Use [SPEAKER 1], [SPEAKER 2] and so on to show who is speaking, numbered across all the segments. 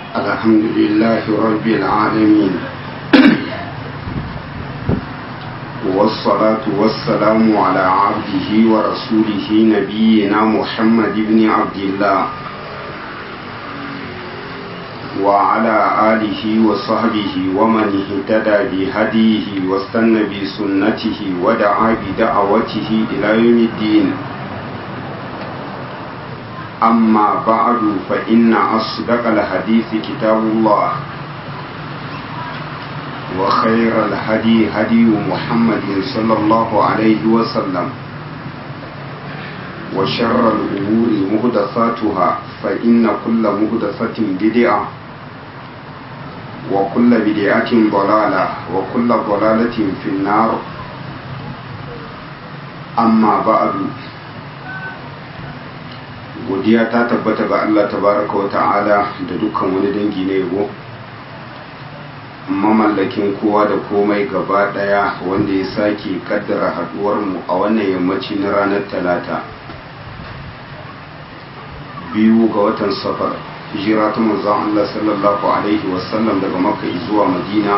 [SPEAKER 1] الحمد لله رب العالمين والصلاة والسلام على عبده ورسوله نبينا محمد بن عبد الله وعلى آله وصحبه ومن اهتدى بهديه واستنى بسنته ودعا بدعوته إلى يوم الدين أما بعد فإن أصدق الحديث كتاب الله وخير الهدي هدي محمد صلى الله عليه وسلم وشر الأمور مهدثاتها فإن كل مهدثة بدعة وكل بدعة ضلالة وكل ضلالة في النار أما بعد godiya ta tabbata ga Allah tabaraka wa ta'ala da dukkan wani dangi na yabo mamallakin kowa da komai gaba daya wanda ya sake kaddara haduwar mu a wannan yammaci na ranar talata biyu ga watan safar hijira ta manzon Allah sallallahu alaihi wasallam daga makka zuwa madina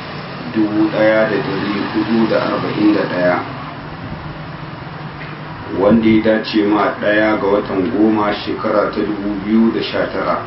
[SPEAKER 1] 1441 wanda ya dace ma ɗaya ga watan goma shekara ta tara.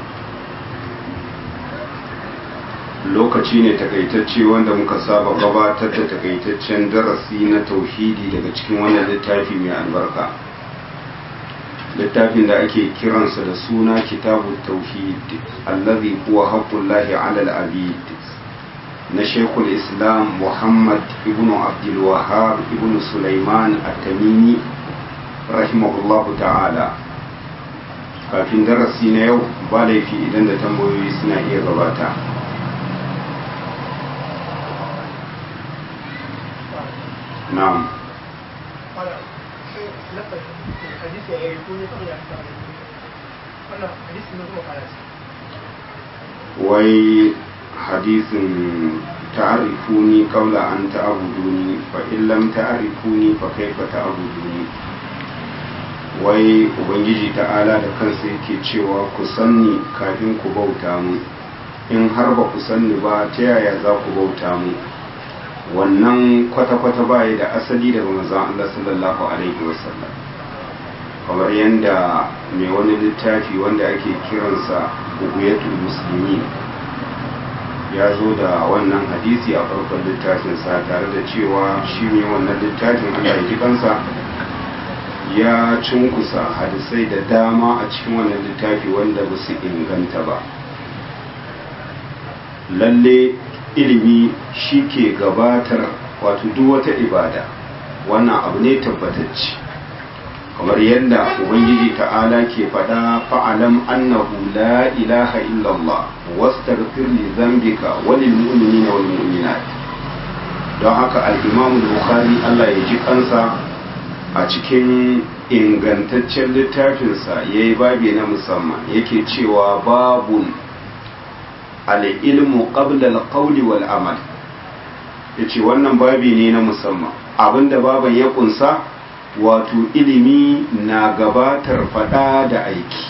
[SPEAKER 1] lokaci ne takaitacce wanda muka saba gabatar da takaitaccen darasi na tauhidi daga cikin wannan littafi mai albarka littafin da ake kiransa da suna kitabu tauhid allazi huwa haqqullahi ala al-abid na shekul islam muhammad ibn abdul wahhab ibn sulaiman at-tamimi rahimahullahu ta'ala kafin darasi na yau ba laifi idan da tambayoyi suna iya gabata na'am wai hadisin ta'arifuni qabla an ta'buduni fa in lam ta'rifuni fa kaifa ta'buduni wai ubangiji ta'ala da kansa yake cewa ku sanni kafin ku bauta mu in har ba ku sanni ba ta yaya za ku bauta mu wannan kwata-kwata baya da asali daga manzon Allah sallallahu alaihi wasallam kamar yadda mai wani littafi wanda ake kiransa buguyatul musulmi ya zo da wannan hadisi a farkon littafinsa tare da cewa shi ne wannan littafin Allah ya ji kansa ya cunkusa hadisai da dama a cikin wannan littafi wanda ba su inganta ba lalle ilimi shi ke gabatar wato duk wata ibada wannan abu ne tabbatacce kamar yadda ubangiji ta'ala ke faɗa fa'alam annahu la ilaha illallah wastaghfir li dhanbika wa lil mu'minina wal mu'minat don haka al-imam bukhari Allah ya ji kansa a cikin ingantaccen littafinsa ya yi babi na musamman yake cewa babun al'ilmu qabla al-qawli wal amal ya ce wannan babi ne na musamman abinda baban ya kunsa wato ilimi na gabatar fada da aiki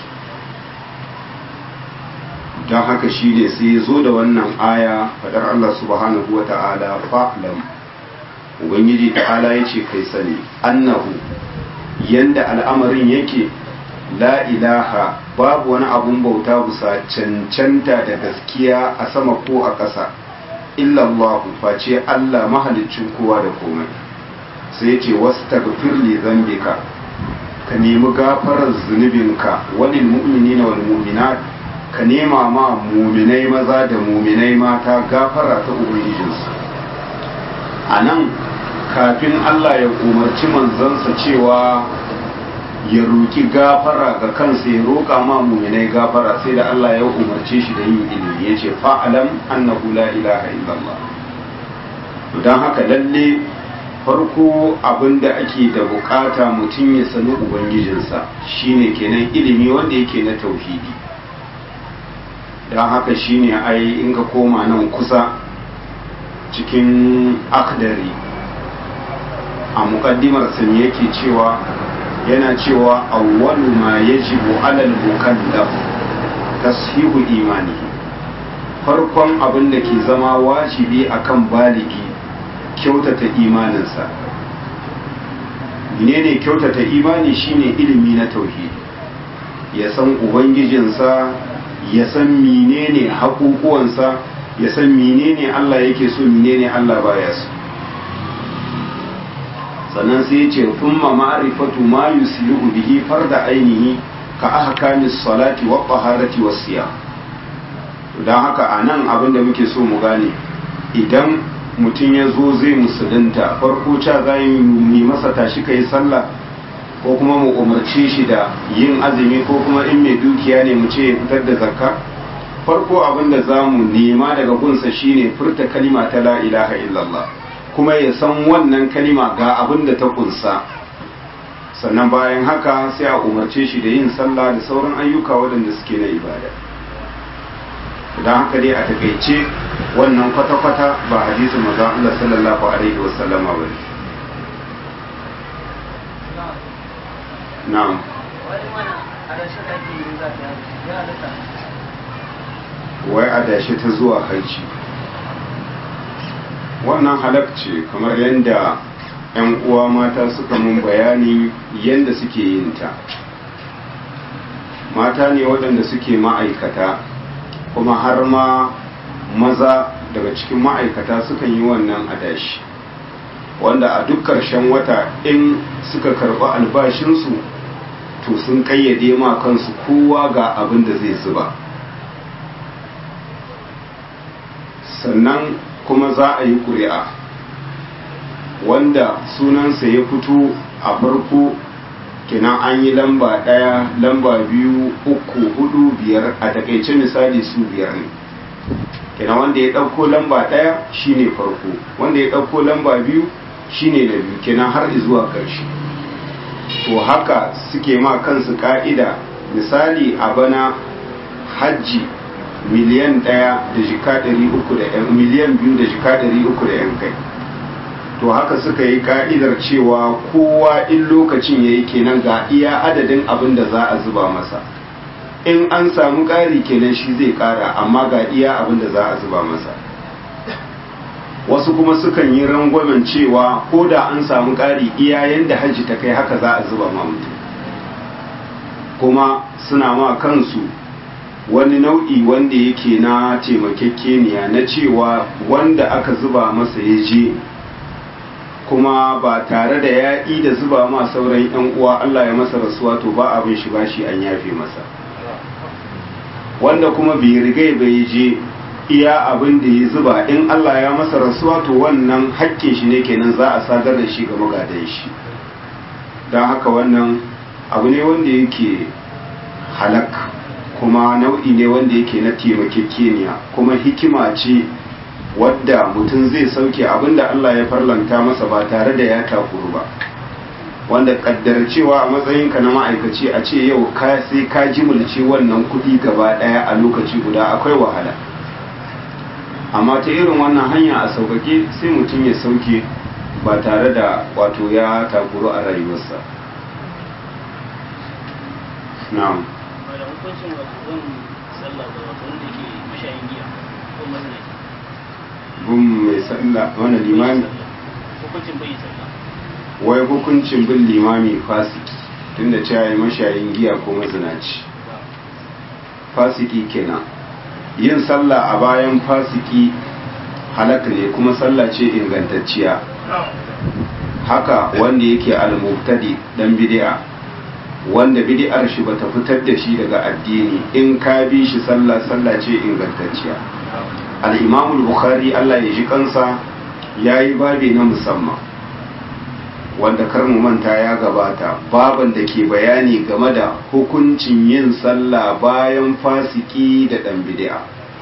[SPEAKER 1] don haka shi ne sai zo da wannan aya fadar Allah subhanahu wa ta'ala fa'lam ubangiji ta'ala ya ce kai sani annahu yanda al'amarin yake la ilaha babu wani abun bauta bisa cancanta da gaskiya a sama ko a ƙasa illallahu face Allah mahalicin kowa da komai sai ce wasu tagfir li zambika ka nemi gafarar zunubinka wani mu'mini na wani mu'minat ka nema ma muminai maza da muminai mata gafara ta ubangijinsu a nan kafin Allah ya umarci manzansa cewa ya roki gafara ga kansa ya roƙa ma muminai gafara sai da Allah ya umarce shi da yin ilimi ya ce fa'alam annahu la ilaha illallah don haka lalle farko abin da ake da bukata mutum ya sani ubangijinsa shine kenan ilimi wanda yake na tauhidi don haka shine ai in ka koma nan kusa cikin akdari a mukaddimar sani yake cewa yana cewa awwalu ma yajibu alal mukallaf tashihu imanihi farkon abin da ke zama wajibi akan baligi kyautata imaninsa menene kyautata imani shine ilimi na tauhidi ya san ubangijinsa ya san menene haƙuƙuwansa ya san menene Allah yake so menene Allah baya so sannan sai ya ce thumma ma'rifatu ma yuslihu bihi farda ainihi ka ahkamis salati wa taharati was siyam don haka anan abin da muke so mu gane idan mutum ya zo zai musulunta farko ca za yi masa tashi ka yi sallah ko kuma mu umarce shi da yin azumi ko kuma in mai dukiya ne mu ce ya fitar da zakka farko abin da za mu nema daga gunsa shine furta kalima ta la ilaha illallah kuma ya san wannan kalima ga abin da ta kunsa sannan bayan haka sai a umarce shi da yin sallah da sauran ayyuka waɗanda suke na ibada don haka dai a takaice wannan kwata-kwata ba hadisin maza Allah sallallahu alaihi wasallama ba ne na'am wai adashi ta zuwa haici wannan halakce kamar yadda 'yan uwa mata suka mun bayani yadda suke yin ta mata ne waɗanda suke ma'aikata kuma har ma maza daga cikin ma'aikata sukan yi wannan adashi wanda a duk ƙarshen wata in suka karɓi albashinsu to sun ƙayyade ma kansu kowa ga abin da zai zuba sannan kuma za a yi ƙuri'a wanda sunansa ya fito a farko kenan an yi lamba ɗaya lamba biyu uku hudu biyar a takaice misali su biyar ne kenan wanda ya ɗauko lamba ɗaya shine farko wanda ya ɗauko lamba biyu shine na biyu kenan har zuwa ƙarshe to haka suke ma kansu ka'ida misali a bana hajji miliyan ɗaya da jika ɗari uku da yan miliyan biyu da jika ɗari uku da yan kai to haka suka yi ka'idar cewa kowa in lokacin ya yi kenan ga iya adadin abin da za a zuba masa in an samu ƙari kenan shi zai ƙara amma ga iya abin da za a zuba masa wasu kuma sukan yi rangwamen cewa ko da an samu ƙari iya yadda hajji ta kai haka za a zuba ma mutum kuma suna ma kansu wani nau'i wanda yake na taimakekeniya na cewa wanda aka zuba masa ya je kuma ba tare da ya da zuba ma sauran 'yan uwa Allah ya masa rasuwa to ba abin shi bashi an yafe masa wanda kuma bai rigai bai je iya abin da ya zuba in Allah ya masa rasuwa to wannan hakkin shi ne kenan za a sadar da shi ga magadan shi don haka wannan abu ne wanda yake halak kuma nau'i ne wanda yake na taimakekeniya kuma hikima ce wadda mutum zai sauke abinda Allah ya farlanta masa ba tare da ya takuru ba wanda kaddar cewa a matsayinka na ma'aikaci a ce yau ka sai ka jimulce wannan kuɗi gaba ɗaya a lokaci guda akwai wahala amma ta irin wannan hanya a sauƙaƙe sai mutum ya sauke ba tare da wato ya takuru a rayuwarsa na'am
[SPEAKER 2] hukuncin wato zan sallah da wato wanda ke mashayin giya ko mazinaci
[SPEAKER 1] bin mai sallah wani limami
[SPEAKER 2] hukuncin bai sallah
[SPEAKER 1] wai hukuncin bin limami fasiki tunda cewa yi mashayin giya ko mazinaci fasiki kenan yin sallah a bayan fasiki halaka ne kuma sallah ce ingantacciya haka wanda yake al-mubtadi dan bid'a wanda bid'ar shi bata fitar da shi daga addini in ka bi shi sallah sallah ce ingantacciya al-imam al-bukhari Allah ya ji kansa yayi babi na musamman wanda kar mu manta ya gabata baban da ke bayani game da hukuncin yin sallah bayan fasiki da dan bid'a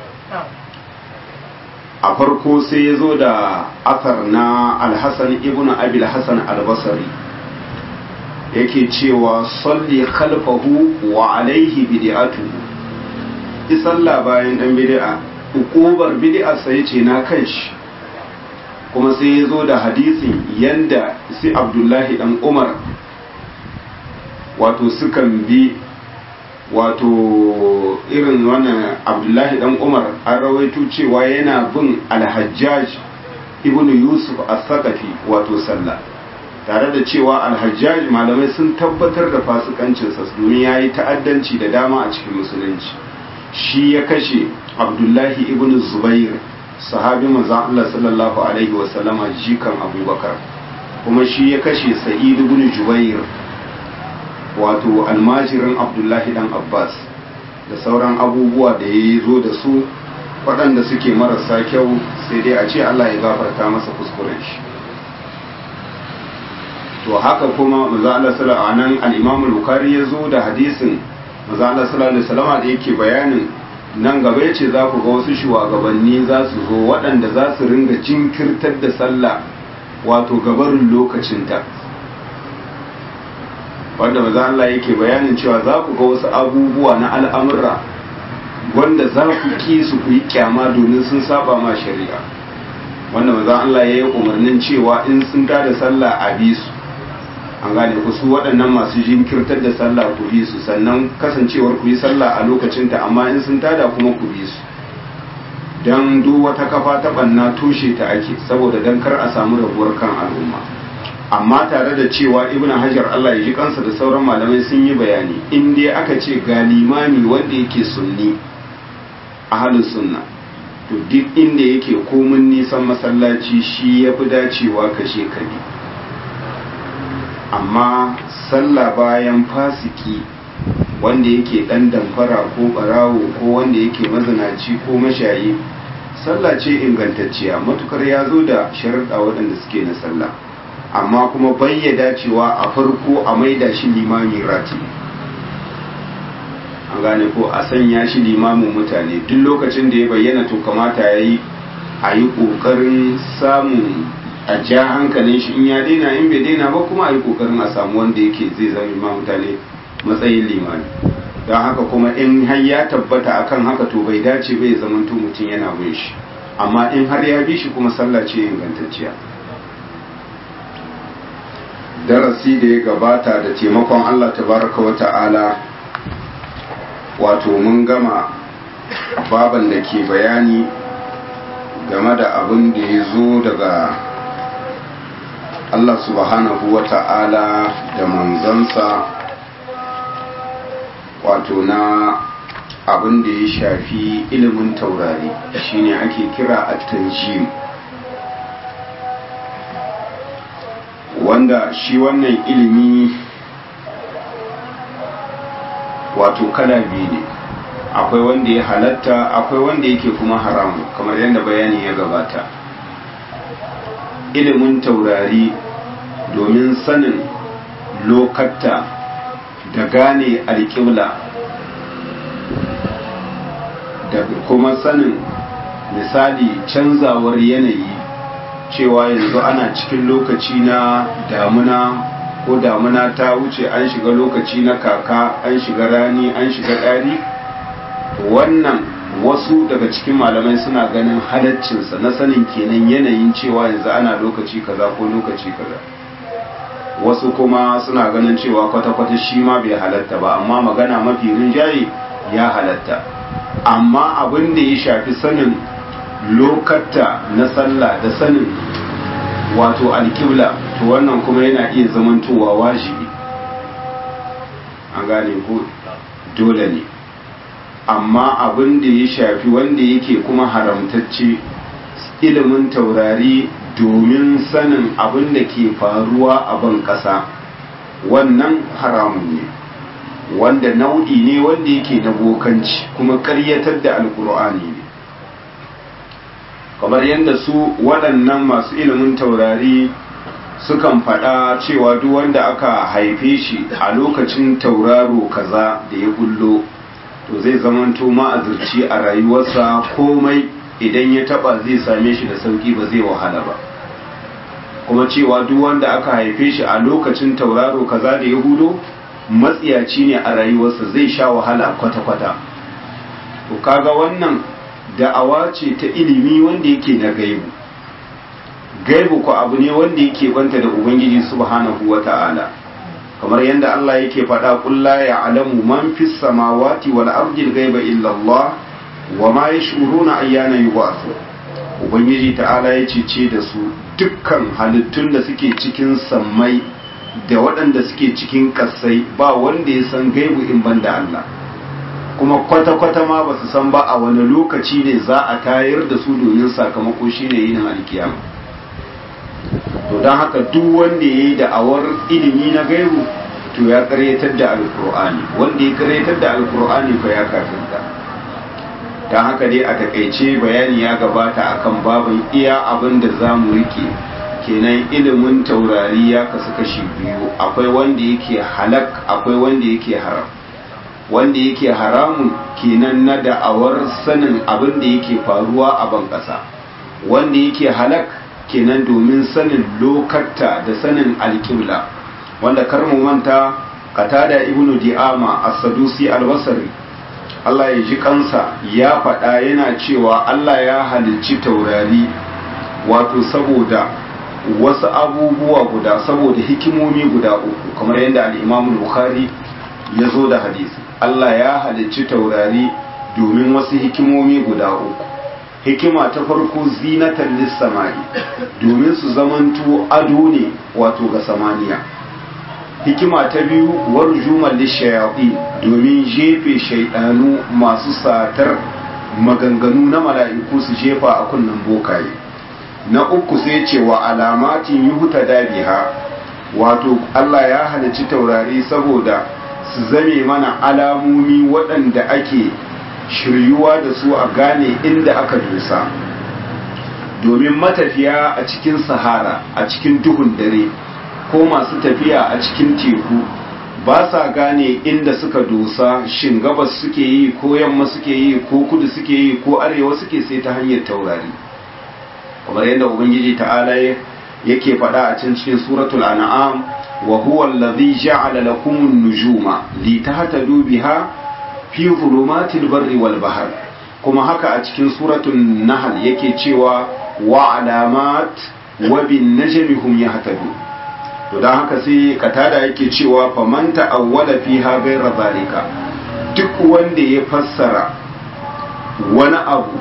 [SPEAKER 1] a farko sai ya zo da athar na al-hasan ibn abi al-hasan al-basri yake cewa salli khalfahu wa alaihi bid'atu isalla bayan dan bid'a ukubar bid'a sai ce na kanshi kuma sai ya zo da hadisin yanda si abdullahi dan umar wato sukan bi wato irin wannan abdullahi dan umar an rawaito cewa yana bin alhajjaj ibn yusuf as-saqafi wato sallah tare da cewa alhajjaj malamai sun tabbatar da fasikancinsa domin ya yi ta'addanci da dama a cikin musulunci shi ya kashe abdullahi ibn zubair sahabi manzon Allah sallallahu alaihi wasallama jikan abubakar kuma shi ya kashe sa'id ibn jubair wato almajirin abdullahi dan abbas da sauran abubuwa da ya zo da su waɗanda suke marasa kyau sai dai a ce allah ya gafarta masa kuskuren shi to haka kuma maza Allah sallallahu alaihi nan al-imam al-bukhari ya zo da hadisin maza Allah sallallahu alaihi wasallam da yake bayanin nan gaba yace za ku ga wasu shugabanni za su zo waɗanda za su ringa jinkirtar da sallah wato gabarin lokacinta wanda maza Allah yake bayanin cewa za ku ga wasu abubuwa na al'amura wanda za ku ki su ku yi kyama domin sun saba ma shari'a wanda maza Allah ya yi umarnin cewa in sun tada sallah a bi su an gane ku su waɗannan masu jinkirtar da sallah ku bi su sannan kasancewar ku yi sallah a lokacinta amma in sun tada kuma ku bi su don duk wata kafa ta ɓanna toshe ta ake saboda don kar a samu rabuwar kan al'umma amma tare da cewa ibn hajar Allah ya ji kansa da sauran malamai sun yi bayani in dai aka ce ga limami wanda yake sunni ahalin sunna to duk inda yake komin nisan masallaci shi ya fi dacewa kashe kabi amma sallah bayan fasiki wanda yake dan damfara ko barawo ko wanda yake mazinaci ko mashayi sallah ce ingantacciya matukar ya zo da sharuɗa waɗanda suke na sallah amma kuma bayyada cewa a farko a maida shi limami rati an gane ko a sanya shi limamin mutane duk lokacin da ya bayyana to kamata ya yi a yi ƙoƙarin samun a ja hankalin shi in ya daina in bai daina ba kuma a yi ƙoƙarin a samu wanda yake zai zama ma mutane matsayin limami don haka kuma in har ya tabbata akan haka to bai dace bai zamanto mutum yana bin shi amma in har ya bi shi kuma sallah ce ingantacciya darasi da ya gabata da taimakon Allah tabaraka wa ta'ala wato mun gama baban da ke bayani game da abin da ya zo daga Allah subhanahu wa ta'ala da manzansa wato na abin da ya shafi ilimin taurari shine ake kira at-tanjim wanda shi wannan ilimi wato kala biyu ne akwai wanda ya halatta akwai wanda yake kuma haramu kamar yadda bayani ya gabata ilimin taurari domin sanin lokatta da gane alƙibla da kuma sanin misali canzawar yanayi cewa yanzu ana cikin lokaci na damuna ko damuna ta wuce an shiga lokaci na kaka an shiga rani an shiga ɗari wannan wasu daga cikin malamai suna ganin halaccinsa na sanin kenan yanayin cewa yanzu ana lokaci kaza ko lokaci kaza wasu kuma suna ganin cewa kwata-kwata shi ma bai halatta ba amma magana mafi rinjaye ya halatta amma abin da ya shafi sanin lokata na sallah da sanin wato alkibla to wannan kuma yana iya zamantowa wajibi an gane ko dole ne amma abin da ya shafi wanda yake kuma haramtacce ilimin taurari domin sanin abin da ke faruwa a ban ƙasa wannan haramun ne wanda nau'i ne wanda yake na bokanci kuma ƙaryatar da alkur'ani ne kamar yadda su waɗannan masu ilimin taurari sukan faɗa cewa duk wanda aka haife shi a lokacin tauraro kaza da ya bullo to zai zamanto ma'azirci a rayuwarsa komai idan ya taba zai same shi da sauki ba zai wahala ba kuma cewa duk wanda aka haife shi a lokacin tauraro kaza da ya hudo matsiyaci ne a rayuwarsa zai sha wahala kwata-kwata to kaga wannan da'awa ce ta ilimi wanda yake na gaibu gaibu ko abu ne wanda yake banta da ubangiji subhanahu wata'ala kamar yadda Allah yake faɗa qul la ya'lamu man fis samawati wal ardi al-ghaiba illa Allah wa ma yash'uruna ayyana yub'athu ubangiji ta'ala ya ce da su dukkan halittun da suke cikin sammai da waɗanda suke cikin ƙasai ba wanda ya san gaibu in ban da Allah kuma kwata-kwata ma ba su san ba a wani lokaci ne za a tayar da su domin sakamako shi ne yin alkiyama to don haka duk wanda ya yi da'awar ilimi na gaibu to ya karyatar da alkur'ani wanda ya karyatar da alkur'ani fa ya kafinta don haka dai a takaice bayani ya gabata akan babin iya abin da za mu rike kenan ilimin taurari ya kasu kashi biyu akwai wanda yake halak akwai wanda yake haram wanda yake haramun kenan na da'awar sanin abin da yake faruwa a ban ƙasa wanda yake halak kenan domin sanin lokatta da sanin alƙibla wanda kar mu manta qatada ibnu di'ama as-sadusi al-basri Allah ya ji kansa ya faɗa yana cewa Allah ya halicci taurari wato saboda wasu abubuwa guda saboda hikimomi guda uku kamar yadda al-Imam Bukhari ya zo da hadisi Allah ya halicci taurari domin wasu hikimomi guda uku hikima ta farko zinatan lissamai domin su zamanto ado ne wato ga samaniya hikima ta biyu warjuman lishayaɗi domin jefe shaidanu masu satar maganganu na mala'iku su jefa a kunnen bokaye na uku sai ce wa alamatin yuhuta dabiha wato Allah ya halicci taurari saboda su zame mana alamomi waɗanda ake shiryuwa da su a gane inda aka dosa domin matafiya a cikin sahara a cikin duhun dare ko masu tafiya a cikin teku ba sa gane inda suka dosa shin gabas suke yi ko yamma suke yi ko kudu suke yi ko arewa suke sai ta hanyar taurari kamar yadda ubangiji ta'ala yake faɗa a can cikin suratul an'am wa huwa allazi ja'ala lakum an-nujuma litahtadu biha fi dhulumatil barri wal bahr kuma haka a cikin suratul nahl yake cewa wa alamat wa bin najmi hum yahtadun to don haka sai katada yake cewa faman ta'awwala fiha ghayra zalika duk wanda ya fassara wani abu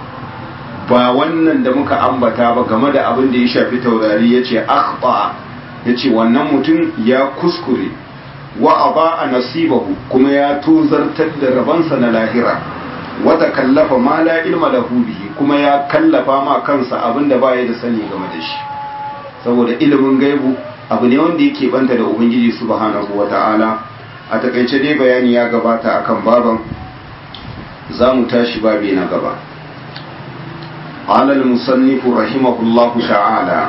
[SPEAKER 1] ba wannan da muka ambata ba game da abin da ya shafi taurari yace akhta yace wannan mutum ya kuskure wa aba nasibahu kuma ya tozartar da rabansa na lahira wata kallafa ma la ilma lahu bihi kuma ya kallafa ma kansa abin da baya da sani game da shi saboda ilimin gaibu abu ne wanda yake banta da ubangiji subhanahu wata'ala a takaice dai bayani ya gabata akan baban za mu tashi babi na gaba قال المصنف رحمه الله تعالى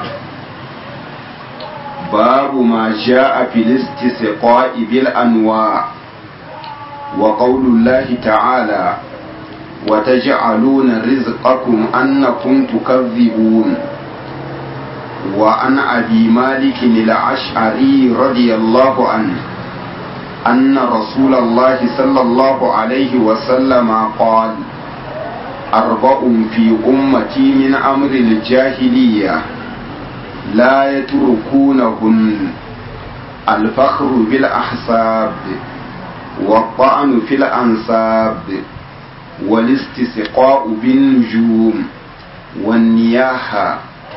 [SPEAKER 1] باب ما جاء في الاستسقاء بالأنواع وقول الله تعالى وتجعلون رزقكم أنكم تكذبون وعن أبي مالك الأشعري رضي الله عنه أن رسول الله صلى الله عليه وسلم قال أربع في أمتي من أمر الجاهلية لا يتركونهن الفخر بالأحساب والطعن في الأنساب والاستسقاء بالنجوم والنياحة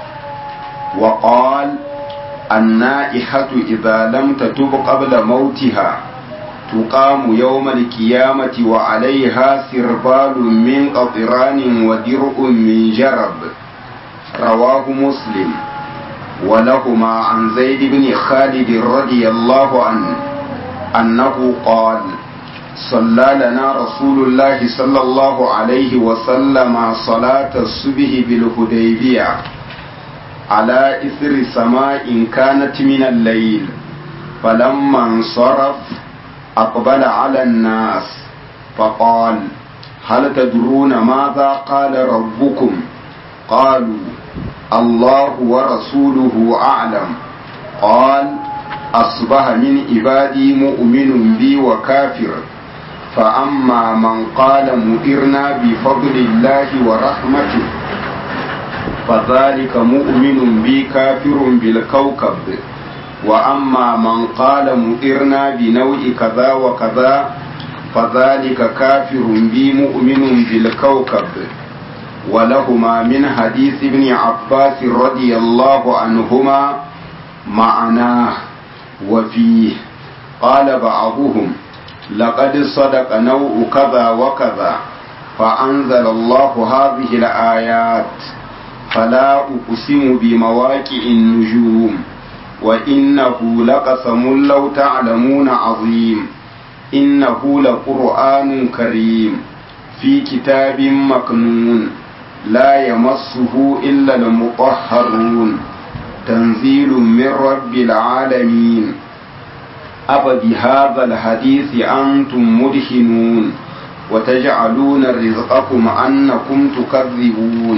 [SPEAKER 1] وقال النائحة إذا لم تتب قبل موتها تقام يوم القيامة وعليها سربال من قطران ودرء من جرب رواه مسلم ولهما عن زيد بن خالد رضي الله عنه أنه قال صلى لنا رسول الله صلى الله عليه وسلم صلاة الصبح بالهديبية على إثر سماء كانت من الليل فلما انصرف أقبل على الناس فقال هل تدرون ماذا قال ربكم قالوا الله ورسوله أعلم قال أصبح من عبادي مؤمن بي وكافر فأما من قال مؤرنا بفضل الله ورحمته فذلك مؤمن بي كافر بالكوكب وأما من قال مؤرنا بنوع كذا وكذا فذلك كافر بي مؤمن بالكوكب ولهما من حديث ابن عباس رضي الله عنهما معناه وفيه قال بعضهم لقد صدق نوع كذا وكذا فأنزل الله هذه الآيات فلا أقسم بمواقع النجوم وإنه لقسم لو تعلمون عظيم إنه لقرآن كريم في كتاب مكنون لا يمسه إلا المطهرون تنزيل من رب العالمين أفبهذا الحديث أنتم مدهنون وتجعلون رزقكم أنكم تكذبون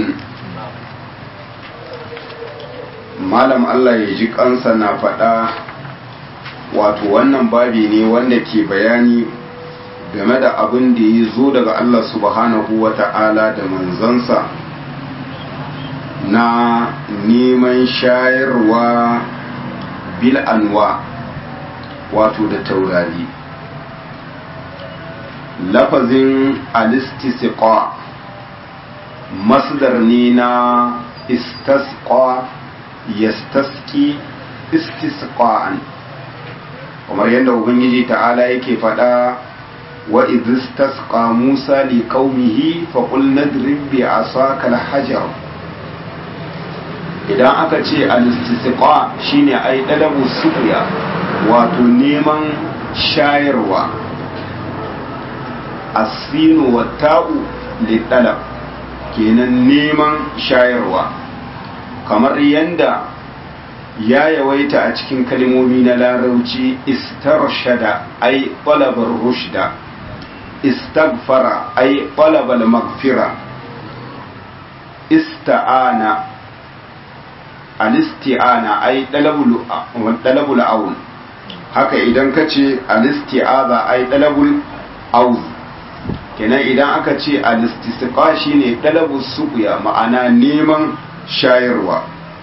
[SPEAKER 1] malam Allah ya ji kansa na faɗa wato wannan babi ne wanda ke bayani game da abin da ya zo daga Allah subhanahu wa ta'ala da manzansa na neman shayarwa bil anwa wato da taurari lafazin alistisqa masdar ne na istasqa yastaski istisqa'an kamar yadda ubangiji ta'ala yake faɗa wa idistasqa musa li qaumihi fa qul nadrib bi asaka al-hajar idan aka ce al-istisqa shine ai dalabu suqya wato neman shayarwa asinu wa ta'u li talab kenan neman shayarwa kamar yanda ya yawaita a cikin kalmomi na larauci istarshada ai talabar rushda istagfara ai talabal magfira ista'ana alisti'ana ai dalabul aun haka idan ka ce alisti'aza ai dalabul aun kenan idan aka ce alistisqa shine dalabul suqya ma'ana neman shayarwa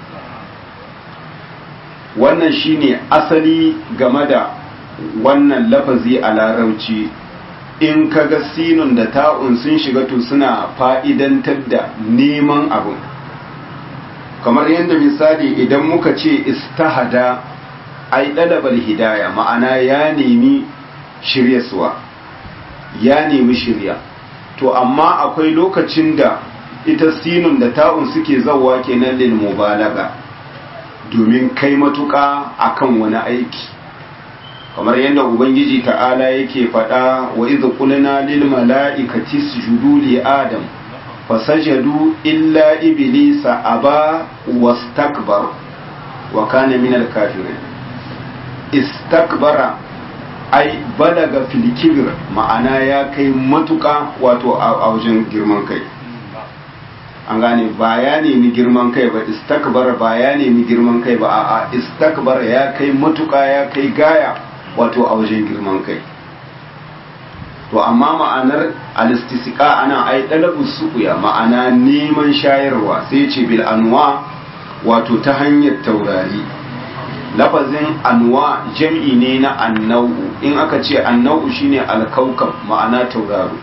[SPEAKER 1] wannan shine asali game da wannan lafazi a larauci in kaga sinun da ta'un sun shiga to suna fa'idantar da neman abin kamar yadda misali idan muka ce istahada ai ɗalabar hidaya ma'ana ya nemi shiryaswa ya nemi shirya to amma akwai lokacin da ita sinun da ta'un suke zawa kenan lil mubalaga domin kai matuƙa akan wani aiki kamar yadda ubangiji ta'ala yake faɗa wa idh qulna lil mala'ikati isjudu li adam fasajadu illa iblisa aba wastakbar wa kana min al kafirin istakbara ai balaga fil kibr ma'ana ya kai matuƙa wato a wajen girman kai an gane ba ya nemi girman kai ba istakbar ba ya nemi girman kai ba a'a istakbar ya kai matuƙa ya kai gaya wato a wajen girman kai to amma ma'anar alistisqa ana ai dalabu suqya ma'ana neman shayarwa sai ce bil anwa wato ta hanyar taurari lafazin anwa jam'i ne na annau in aka ce annau shine alkaukab ma'ana tauraro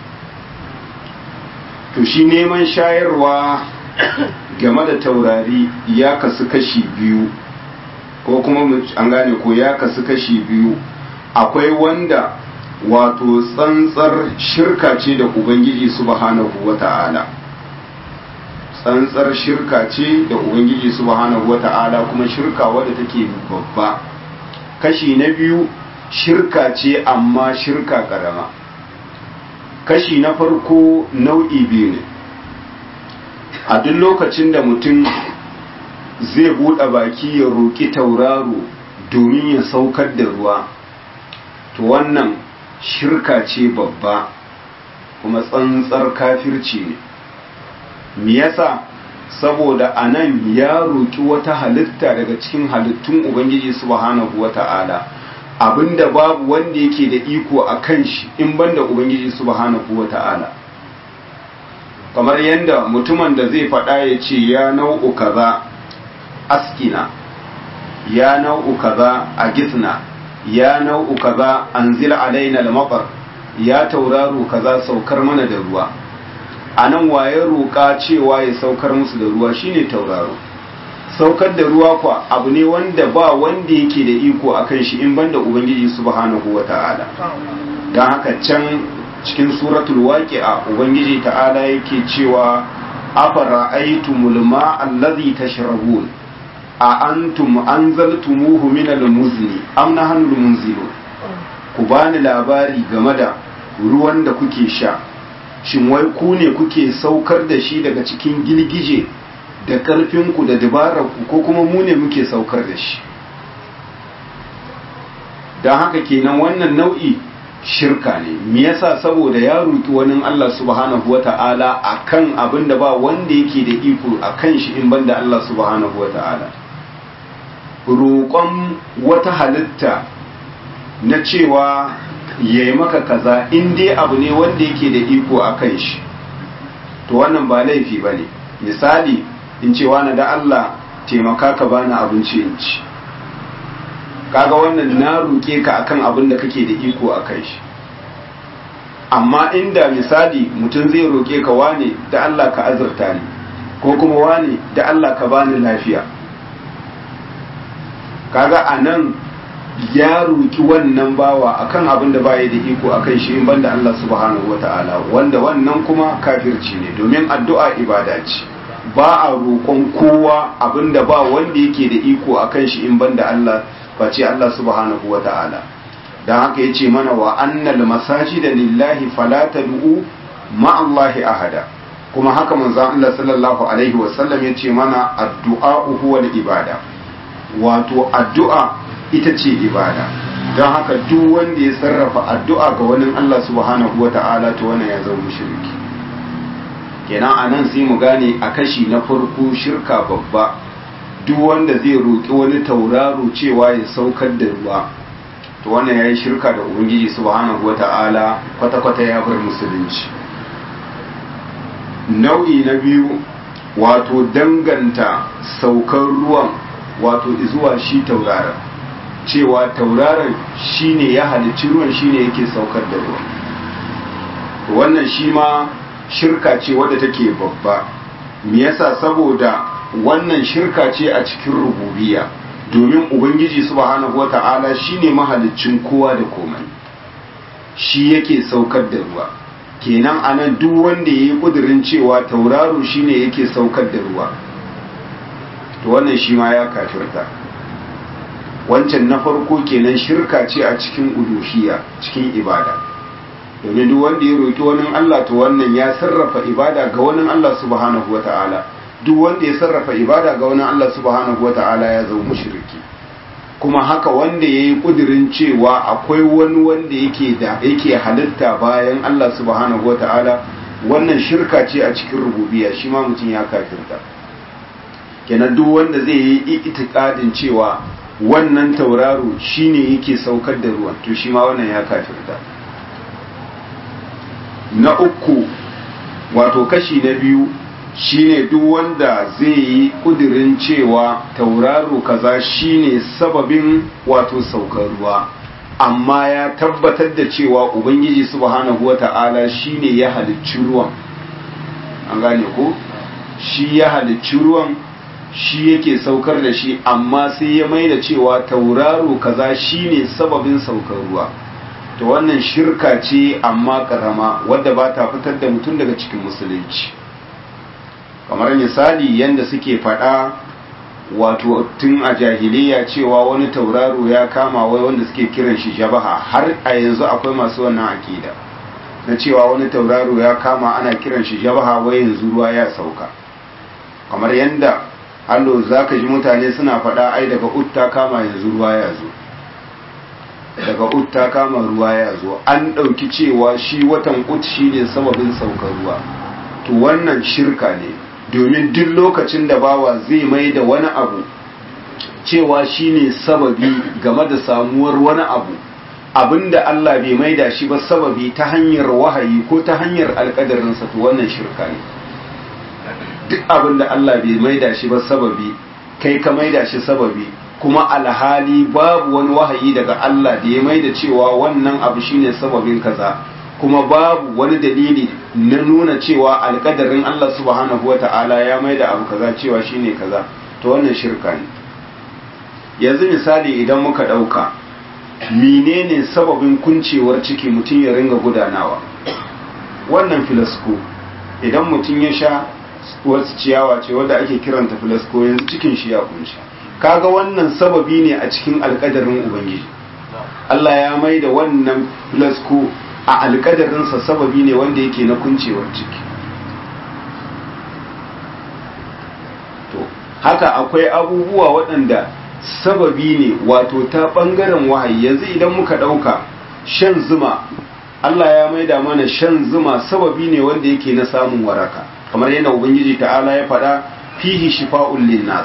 [SPEAKER 1] to shi neman shayarwa game da taurari ya kasu kashi biyu ko kuma an gane ko ya kasu kashi biyu akwai wanda wato tsantsar shirka ce da ubangiji subhanahu wata'ala tsantsar shirka ce da ubangiji subhanahu wata'ala kuma shirka wadda take babba kashi na biyu shirka ce amma shirka karama kashi na farko nau'i biyu ne a duk lokacin da mutum zai buɗe baki ya roƙi tauraro domin ya saukar da ruwa to wannan shirka ce babba kuma tsantsar kafirci ne me yasa saboda a nan ya roƙi wata halitta daga cikin halittun ubangiji subhanahu wata'ala abinda babu wanda yake da iko a kan shi in banda ubangiji subhanahu wata'ala kamar yadda mutumin da zai faɗa ya ce ya nau'u kaza askina ya nau'u kaza a gitna ya nau'u kaza anzil alaina al-matar ya tauraro kaza saukar mana da ruwa anan waye roƙa cewa ya saukar musu da ruwa shine tauraro saukar da ruwa kwa abu ne wanda ba wanda yake da iko akan shi in banda ubangiji subhanahu wata'ala don haka can cikin suratul waqi'a ubangiji ta'ala yake cewa afara aitumul ma'a allazi tashrabun a antum anzaltumuhu min al-muzni am nahnu al-munzilun ku bani labari game da ruwan da kuke sha shin wai ku ne kuke saukar da shi daga cikin gilgije da ƙarfinku da dabararku ko kuma mu ne muke saukar da shi don haka kenan wannan nau'i shirka ne me yasa saboda ya roki wani Allah subhanahu wata'ala akan abin da ba wanda yake da iko akan shi in banda Allah subhanahu wata'ala roƙon wata halitta na cewa ya yi maka kaza in dai abu ne wanda yake da iko a kan shi to wannan ba laifi ba ne misali in cewa na da Allah taimaka ka bani abinci in ci kaga wannan na roƙe ka akan abin da kake da iko a kan shi amma inda misali mutum zai roƙe ka wane da Allah ka azurta ni ko kuma wane da Allah ka bani lafiya kaga a nan ya roki wannan bawa akan abin da baya da iko akan shi in banda Allah subhanahu wataala wanda wannan kuma kafirci ne domin addu'a ibada ce ba a roƙon kowa abin da ba wanda yake da iko akan shi in banda Allah face Allah subhanahu wataala dan haka yace mana wa annal masajida lillahi fala tad'u ma Allahi ahada kuma haka manzon Allah sallallahu alaihi wasallam yace mana addu'a huwa ibada wato addu'a ita ce ibada don haka duk wanda ya sarrafa addu'a ga wani Allah subhanahu wa ta'ala to wannan ya zama mushriki kenan a nan sai mu gane a kashi na farko shirka babba duk wanda zai roƙi wani tauraro cewa ya saukar da ruwa to wannan ya yi shirka da ubangiji subhanahu wa ta'ala kwata-kwata ya bar musulunci nau'i na biyu wato danganta saukar ruwan wato zuwa shi tauraron cewa tauraron shine ya halicci ruwan shine yake saukar da ruwan wannan shi ma shirka ce wadda take babba me yasa saboda wannan shirka ce a cikin rububiya domin ubangiji subhanahu wata'ala shine mahaliccin kowa da komai shi yake saukar da ruwa kenan anan duk wanda yayi kudirin cewa tauraro shine yake saukar da ruwa to wannan shi ma ya kafirta wancan na farko kenan shirka ce a cikin uluhiyya cikin ibada domin duk wanda ya roki wani Allah to wannan ya sarrafa ibada ga wani Allah subhanahu wata'ala duk wanda ya sarrafa ibada ga wani Allah subhanahu wata'ala ya zama mushriki kuma haka wanda ya yi kudirin cewa akwai wani wanda yake da yake halitta bayan Allah subhanahu wata'ala wannan shirka ce a cikin rububiyya shi ma mutum ya kafirta kenan duk wanda zai yi itikadin cewa wannan tauraro shine yake saukar da ruwan to shi ma wannan ya kafirta na uku wato kashi na biyu shine duk wanda zai yi kudirin cewa tauraro kaza shine sababin wato saukar ruwa amma ya tabbatar da cewa ubangiji subhanahu wata'ala shine ya halicci ruwan an gane ko shi ya halicci ruwan shi yake saukar da shi amma sai ya mai da cewa tauraro kaza shine sababin saukar ruwa to wannan shirka ce amma karama wadda ba ta fitar da mutum daga cikin musulunci kamar misali yadda suke faɗa wato tun a jahiliya cewa wani tauraro ya kama wai wanda suke kiran shi jabaha har a yanzu akwai masu wannan akida na cewa wani tauraro ya kama ana kiran shi jabaha wai yanzu ruwa ya sauka kamar yadda allo za ka ji mutane suna faɗa ai daga utta kama yanzu ruwa ya zo daga utta kama ruwa ya zo an ɗauki cewa shi watan ut shi ne sababin saukar ruwa to wannan shirka ne domin duk lokacin da bawa zai mai da wani abu cewa shi ne sababi game da samuwar wani abu abinda Allah bai maida shi ba sababi ta hanyar wahayi ko ta hanyar alƙadarinsa to wannan shirka ne duk abin da Allah bai maida shi ba sababi kai ka maida shi sababi kuma alhali babu wani wahayi daga Allah da ya mai da cewa wannan abu shine sababin kaza kuma babu wani dalili na nuna cewa alkadarin Allah subhanahu wata'ala ya mai da abu kaza cewa shine kaza to wannan shirka ne yanzu misali idan muka ɗauka menene sababin kuncewar ciki mutum ya ringa gudanawa wannan filasko idan mutum ya sha wasu ciyawa ce wadda ake kiranta filasko yanzu cikin shi ya kunshi kaga wannan sababi ne a cikin alkadarin ubangiji Allah ya mai da wannan filasko a alkadarinsa sababi ne wanda yake na kuncewar ciki to haka akwai abubuwa waɗanda sababi ne wato ta ɓangaren wahayi yanzu idan muka ɗauka shan zuma Allah ya maida mana shan zuma sababi ne wanda yake na samun waraka kamar yadda ubangiji ta'ala ya faɗa fihi shifa'un linnas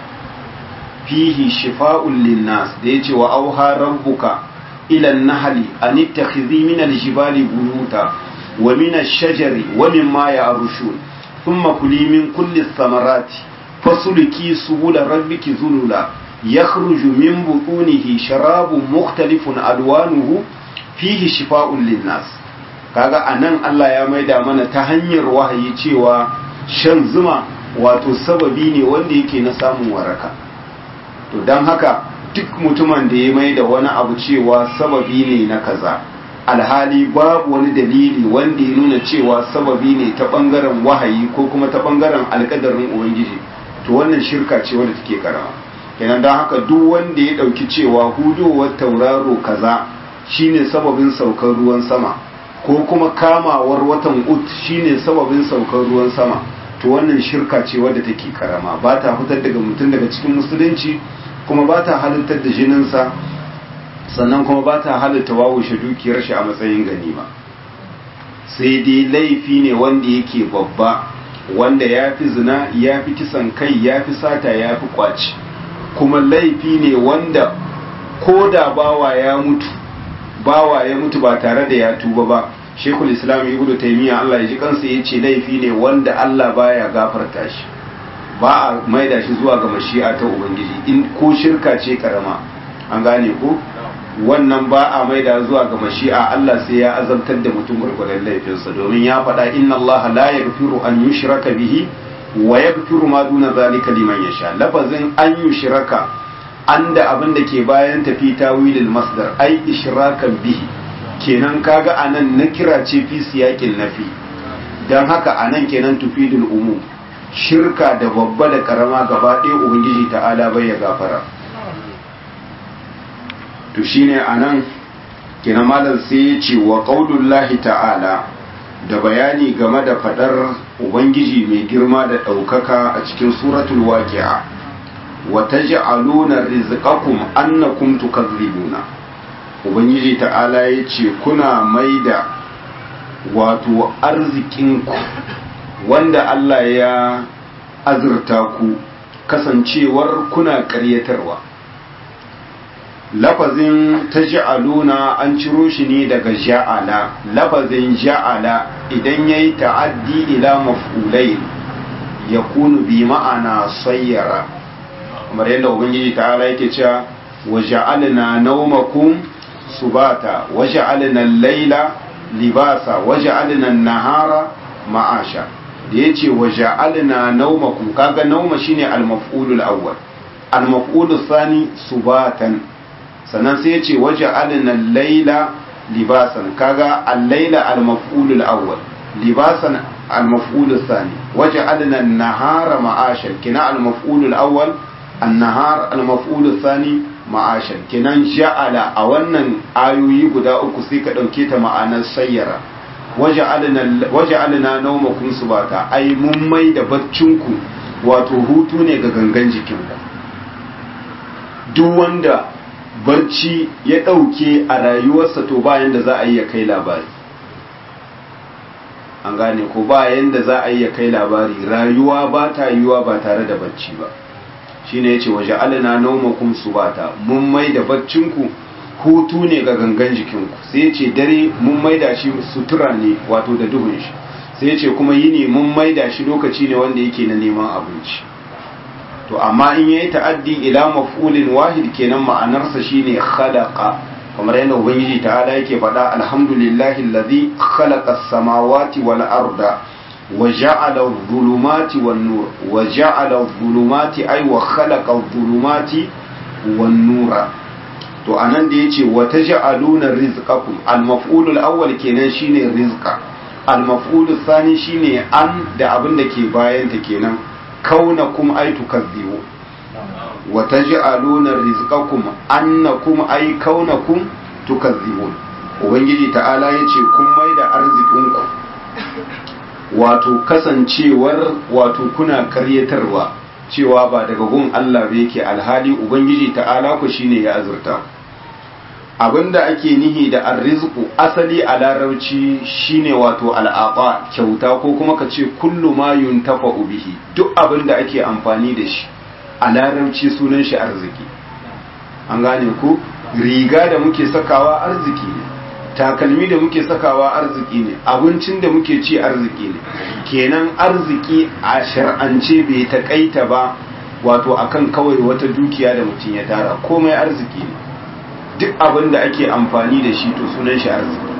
[SPEAKER 1] fihi shifa'un linnas da yace wa auha rabbuka ila an-nahli an ittakhidhi min al-jibali buyuta wa min ash-shajari wa mimma ya'rushun thumma kuli min kulli ath-thamarati fasluki subula rabbiki zulula yakhruju min butunihi sharabun mukhtalifun alwanuhu fihi shifa'un linnas kaga anan Allah ya maida mana ta hanyar wahayi cewa shan zuma wato sababi ne wanda yake na samun waraka to dan haka duk mutumin da ya maida wani abu cewa sababi ne na kaza alhali babu wani dalili wanda ya nuna cewa sababi ne ta bangaren wahayi ko kuma ta bangaren alkadarin ubangiji to wannan shirka ce wadda take karama kenan don haka duk wanda ya dauki cewa hudowar tauraro kaza shine sababin saukar ruwan sama ko kuma kamawar watan ut shine sababin saukar ruwan sama to wannan shirka ce wadda take karama ba ta fitar daga mutum daga cikin musulunci kuma ba ta halittar da jininsa sannan kuma ba ta halitta wawushe dukiyar shi a matsayin ganima sai dai laifi ne wanda yake babba wanda ya fi zina ya fi kisan kai ya fi sata ya fi kwaci kuma laifi ne wanda ko da bawa ya mutu bawa ya mutu ba tare da ya tuba ba shekul islam ibnu taymiya Allah ya ji kansa ya ce laifi ne wanda Allah baya gafarta shi ba a maida shi zuwa ga mashi'a ta ubangiji in ko shirka ce karama an gane ko wannan ba a maida zuwa ga mashi'a Allah sai ya azabtar da mutum gurgurdan laifinsa domin ya faɗa inna Allah la yaghfiru an yushraka bihi wa yaghfiru ma duna zalika liman yasha lafazin an yushraka an da abin da ke bayan tafi tawilil masdar ai ishrakan bihi kenan kaga anan na kira ce fi siyakin nafi dan haka anan kenan tufidul umum shirka da babba da karama gaba ɗaya ubangiji ta'ala bai ya gafara to shine anan kenan malam sai ya ce wa qaulullahi ta'ala da bayani game da fadar ubangiji mai girma da ɗaukaka a cikin suratul waqi'a wa taj'aluna rizqakum annakum tukazzibuna ubangiji ta'ala ya ce kuna maida wato arzikinku wanda Allah ya azurta ku kasancewar kuna ƙaryatarwa lafazin ta ja'aluna an ciro shi ne daga ja'ala lafazin ja'ala idan ya yi ta'addi ila maf'ulai ya kunu bi ma'ana sayyara kamar yadda ubangiji ta'ala yake cewa wa ja'alna naumakum subata wa ja'alna al-laila libasa wa ja'alna an-nahara ma'asha da yace wa ja'alna naumakum kaga nauma shine al-maf'ulul awwal al-maf'ulus thani subatan sannan sai ya ce waje alinan laila libasan kaga al-laila al-maf'ulul awwal libasan al-maf'ulul thani waje alinan nahara ma'ashan kina al-maf'ulul awwal an-nahar al-maf'ulul thani ma'ashan kinan ja'ala a wannan ayoyi guda uku sai ka dauke ta ma'anar sayyara waje alina waje alina naumakum subata ai mun mai da baccinku wato hutu ne ga gangan jikinku duk wanda barci ya ɗauke a rayuwarsa to bayan da za a yi ya kai labari an gane ko bayan da za a yi ya kai labari rayuwa ba ta yiwuwa ba tare da barci ba shi ne ya ce waje alina naumakun su ba ta mun mai da barcinku hutu ne ga gangan jikinku sai ya ce dare mun mai da shi sutura ne wato da duhun shi sai ya ce kuma yini mun mai da shi lokaci ne wanda yake na neman abinci to amma in yayi ta'addi ila maf'ulin wahid kenan ma'anarsa shine khalaqa kamar yadda ubangiji ta'ala yake faɗa alhamdulillahi allazi khalaqa as-samawati wal arda wa ja'ala adh-dhulumati wan nur wa ja'ala adh-dhulumati ay wa khalaqa adh-dhulumati wan nura to anan da yace wa taj'aluna rizqakum al-maf'ulul awwal kenan shine rizqa al-maf'ulul thani shine an da abin da ke bayan ta kenan kaunakum ay tukazzibu wa taj'aluna rizqakum annakum ay kaunakum tukazzibun ubangiji ta'ala yace kun maida arzikinku wato kasancewar wato kuna karyatarwa cewa ba daga gun Allah ba yake alhali ubangiji ta'ala ku shine ya azurta abinda ake nihi da arrizqu asali a larabci shine wato al'aqa kyauta ko kuma ka ce kullu ma yuntafa'u bihi duk abinda ake amfani da shi a larabci sunan shi arziki an gane ku riga da muke sakawa arziki ne takalmi da muke sakawa arziki ne abincin da muke ci arziki ne kenan arziki a shar'ance bai takaita ba wato akan kawai wata dukiya da mutum ya tara komai arziki ne duk abin da ake amfani da shi to sunan shi arziki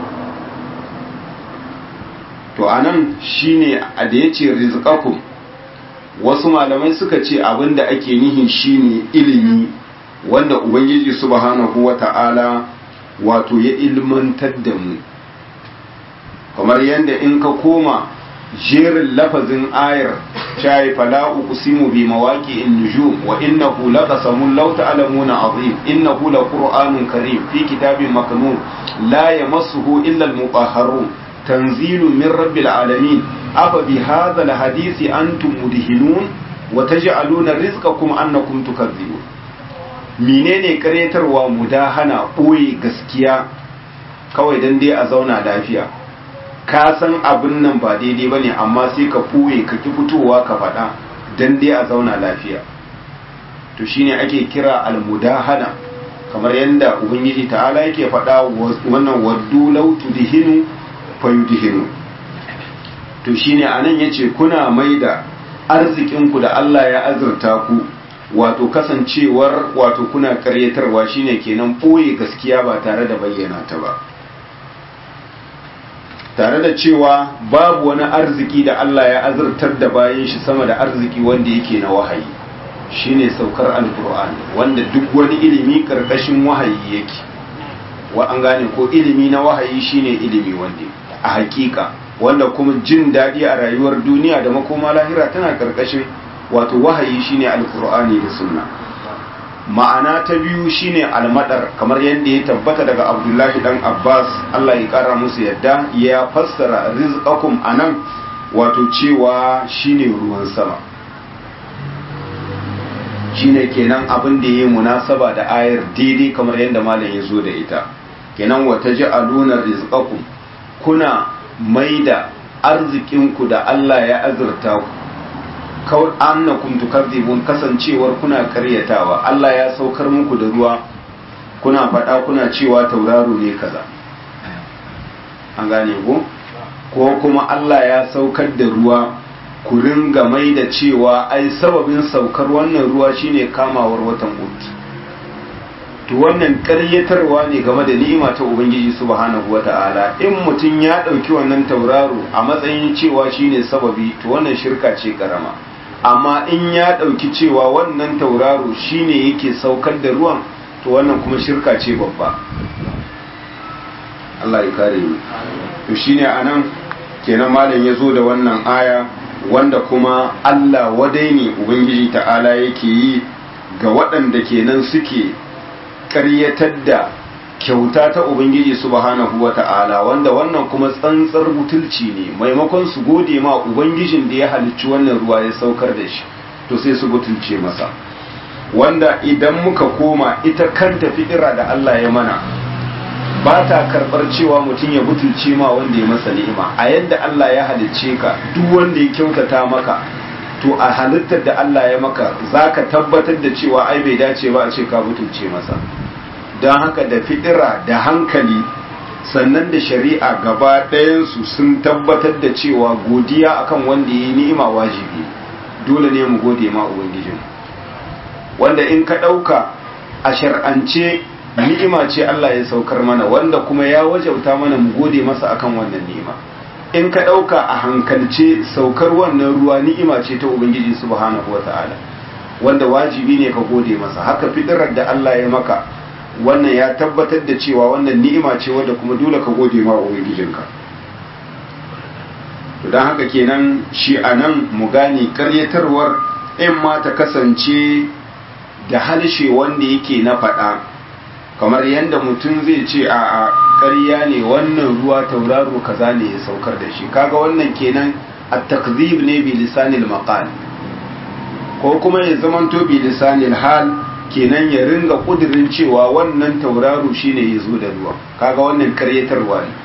[SPEAKER 1] to anan shine a da yace rizqakum wasu malamai suka ce abin da ake nihi shine ilimi wanda ubangiji subhanahu wata'ala wato ya ilmantar da mu kamar yadda in ka koma jerin lafazin ayar shayi fala uqsimu bi mawaqi'in nujum wa innahu laqasamun law ta'lamuna azim innahu laqur'anun karim fi kitabin maknun la yamassuhu illa al-mutahharun tanzilun min rabbil alamin afa bi hadha al-hadisi antum mudhinun wa taj'aluna rizqakum annakum tukadzibun menene karetarwa mudahana ɓoye gaskiya kawai dan dai a zauna lafiya ka san abin nan ba daidai ba ne amma sai ka ɓoye ka ki fitowa ka faɗa dan dai a zauna lafiya to shine ake kira almudahana kamar yadda ubangiji ta'ala yake faɗa wannan waddu law tudhinu fayudhinu to shine anan yace kuna maida arzikinku da Allah ya azurta ku wato kasancewar wato kuna karyatarwa shine kenan ɓoye gaskiya ba tare da bayyana ta ba tare da cewa babu wani arziki da Allah ya azurtar da bayan shi sama da arziki wanda yake na wahayi shine saukar alkur'ani wanda duk wani ilimi karkashin wahayi yake wa an gane ko ilimi na wahayi shine ilimi wanda a hakika wanda kuma jin daɗi a rayuwar duniya da makoma lahira tana karkashin wato wahayi shine alkur'ani da sunna ma'ana ta biyu shine almadar kamar yadda ya tabbata daga abdullahi dan abbas allah ya kara musu yadda ya fassara rizqakum anan wato cewa shine ruwan sama shine kenan abin da ya munasaba da ayar daidai kamar yadda malam ya zo da ita kenan wata ji'aluna rizqakum kuna maida arzikinku da Allah ya azurta ku kawai annakum tukadzibun kasancewar kuna karyatawa Allah ya saukar muku da ruwa kuna faɗa kuna cewa tauraro ne kaza an gane ko ko kuma Allah ya saukar da ruwa ku ringa mai da cewa ai sababin saukar wannan ruwa shine kamawar watan ut to wannan karyatarwa ne game da ni'ima ta ubangiji subhanahu wata'ala in mutum ya ɗauki wannan tauraro a matsayin cewa shine sababi to wannan shirka ce karama amma in ya ɗauki cewa wannan tauraro shine yake saukar da ruwan to wannan kuma shirka ce babba Allah ya kare mu to shine anan kenan malam ya zo da wannan aya wanda kuma Allah wadai ne ubangiji ta'ala yake yi ga waɗanda kenan suke ƙaryatar da kyauta ta ubangiji subhanahu wa ta'ala wanda wannan kuma tsantsar butulci ne maimakon su gode ma ubangijin da ya halicci wannan ruwa ya saukar da shi to sai su butulce masa wanda idan muka koma ita kanta fi'ira da Allah ya mana ba ta karɓar cewa mutum ya butulce ma wanda ya masa ni'ima a yadda Allah ya halicce ka duk wanda ya kyautata maka to a halittar da Allah ya maka za ka tabbatar da cewa ai bai dace ba a ce ka butulce masa don haka da fitira da hankali sannan da shari'a gaba ɗayansu sun tabbatar da cewa godiya akan wanda ya yi ni'ima wajibi dole ne mu gode ma ubangijin wanda in ka ɗauka a shar'ance ni'ima ce Allah ya saukar mana wanda kuma ya wajauta mana mu gode masa akan wannan ni'ima in ka ɗauka a hankalce saukar wannan ruwa ni'ima ce ta ubangiji subhanahu wata'ala wanda wajibi ne ka gode masa haka fitirar da Allah ya maka wannan ya tabbatar da cewa wannan ni'ima ce wadda kuma dole ka gode ma ubangijinka to don haka kenan shi a nan mu gane karyatarwar in ma ta kasance da halshe wanda yake na faɗa kamar yadda mutum zai ce a a ƙarya ne wannan ruwa tauraro kaza ne ya saukar da shi kaga wannan kenan a takzib ne bi lisanil maqal ko kuma ya zamanto bi lisanil hal kenan ya ringa kudirin cewa wannan tauraro shine ya zo da ruwa kaga wannan karyatarwa ne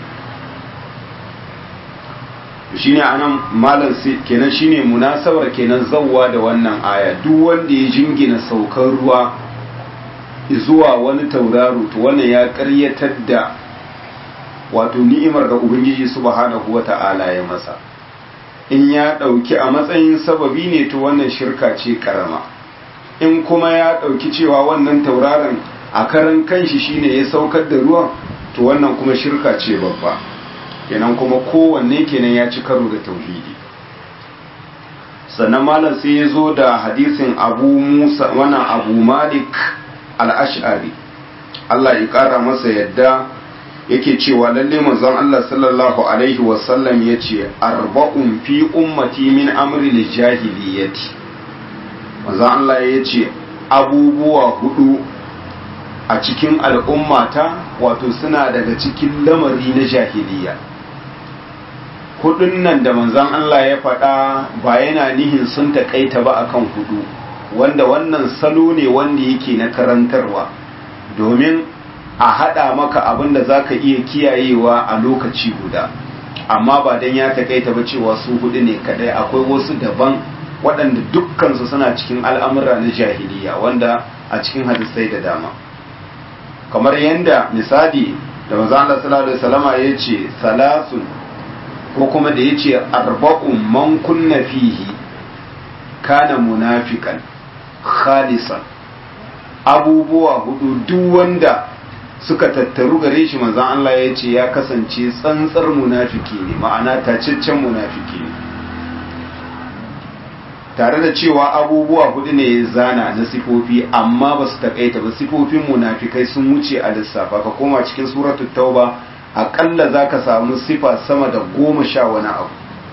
[SPEAKER 1] shine anan malam kenan shine munasabar kenan zawwa da wannan aya duk wanda ya jingina saukar ruwa zuwa wani tauraro to wannan ya karyatar da wato ni'imar da ubangiji subhanahu wata'ala ya masa in ya dauki a matsayin sababi ne to wannan shirka ce karama in kuma ya dauki cewa wannan tauraron a karan kanshi shine ya saukar da ruwan to wannan kuma shirka ce babba kenan kuma kowanne kenan ya ci karo da tauhidi sannan malam sai ya zo da hadisin abu musa wannan abu malik al-ash'ari Allah ya kara masa yadda yake cewa lalle manzon Allah sallallahu alaihi wasallam yace arba'un fi ummati min amri al-jahiliyyati manzon Allah yace abubuwa hudu a cikin al'ummata wato suna daga cikin lamari na jahiliya hudun nan da manzon Allah ya faɗa ba yana nihin sun taƙaita ba akan hudu wanda wannan salo ne wanda yake na karantarwa domin a haɗa maka abin da za ka iya kiyayewa a lokaci guda amma ba don ya taƙaita ba cewa su hudu ne kadai akwai wasu daban waɗanda dukkansu suna cikin al'amura na jahiliya wanda a cikin hadisai da dama kamar yadda misali da maza Allah sallallahu alaihi wasallama ya ce salasun ko kuma da ya ce arba'un man kunna fihi kana munafikan khalisan abubuwa hudu duk wanda suka tattaru gare shi manzon Allah ya ce ya kasance tsantsar munafiki ne ma'ana tacaccen munafiki ne tare da cewa abubuwa hudu ne ya zana na sifofi amma ba su takaita ba sifofin munafikai sun wuce a lissafa ka koma cikin suratul tauba akalla za ka samu sifa sama da goma sha wani abu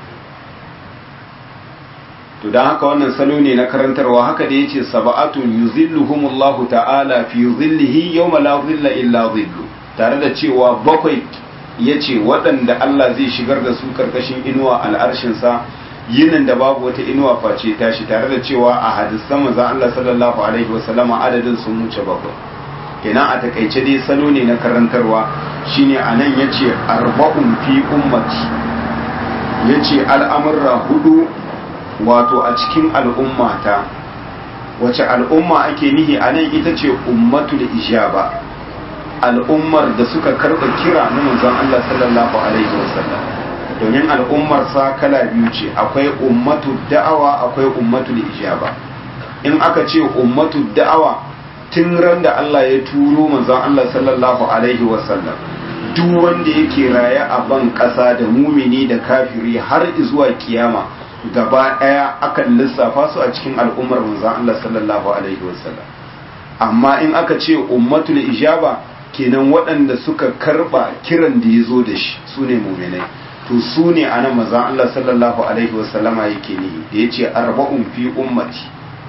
[SPEAKER 1] to don haka wannan salo ne na karantarwa haka da ya ce saba'atun yuzilluhumullahu ta'ala fi zillihi yawma la zilla illa zillu tare da cewa bakwai ya ce waɗanda Allah zai shigar da su karkashin inuwa al'arshinsa yinin da babu wata inuwa face tashi tare da cewa a hadisan manzon Allah sallallahu alaihi wasallama adadin sun wuce bakwai kenan a takaice dai salo ne na karantarwa shine anan yace arba'un fi ummati yace al'amurra hudu wato a cikin al'ummata wace al'umma ake nihi anan ita ce ummatul ijaba al'ummar da suka karba kira na manzon Allah sallallahu alaihi wasallam domin al'ummar sa kala biyu ce akwai ummatu da'awa akwai ummatul ijaba in aka ce ummatu da'awa tun ran da Allah ya turo manzon Allah sallallahu alaihi wasallam duk wanda yake raye a ban ƙasa da mumini da kafiri har zuwa kiyama gaba ɗaya akan lissafa su a cikin al'ummar manzon Allah sallallahu alaihi wasallam amma in aka ce ummatul ijaba kenan waɗanda suka karba kiran da ya zo da shi su ne muminai to su ne a nan manzon Allah sallallahu alaihi wasallama yake ne da ya ce arba'un fi ummati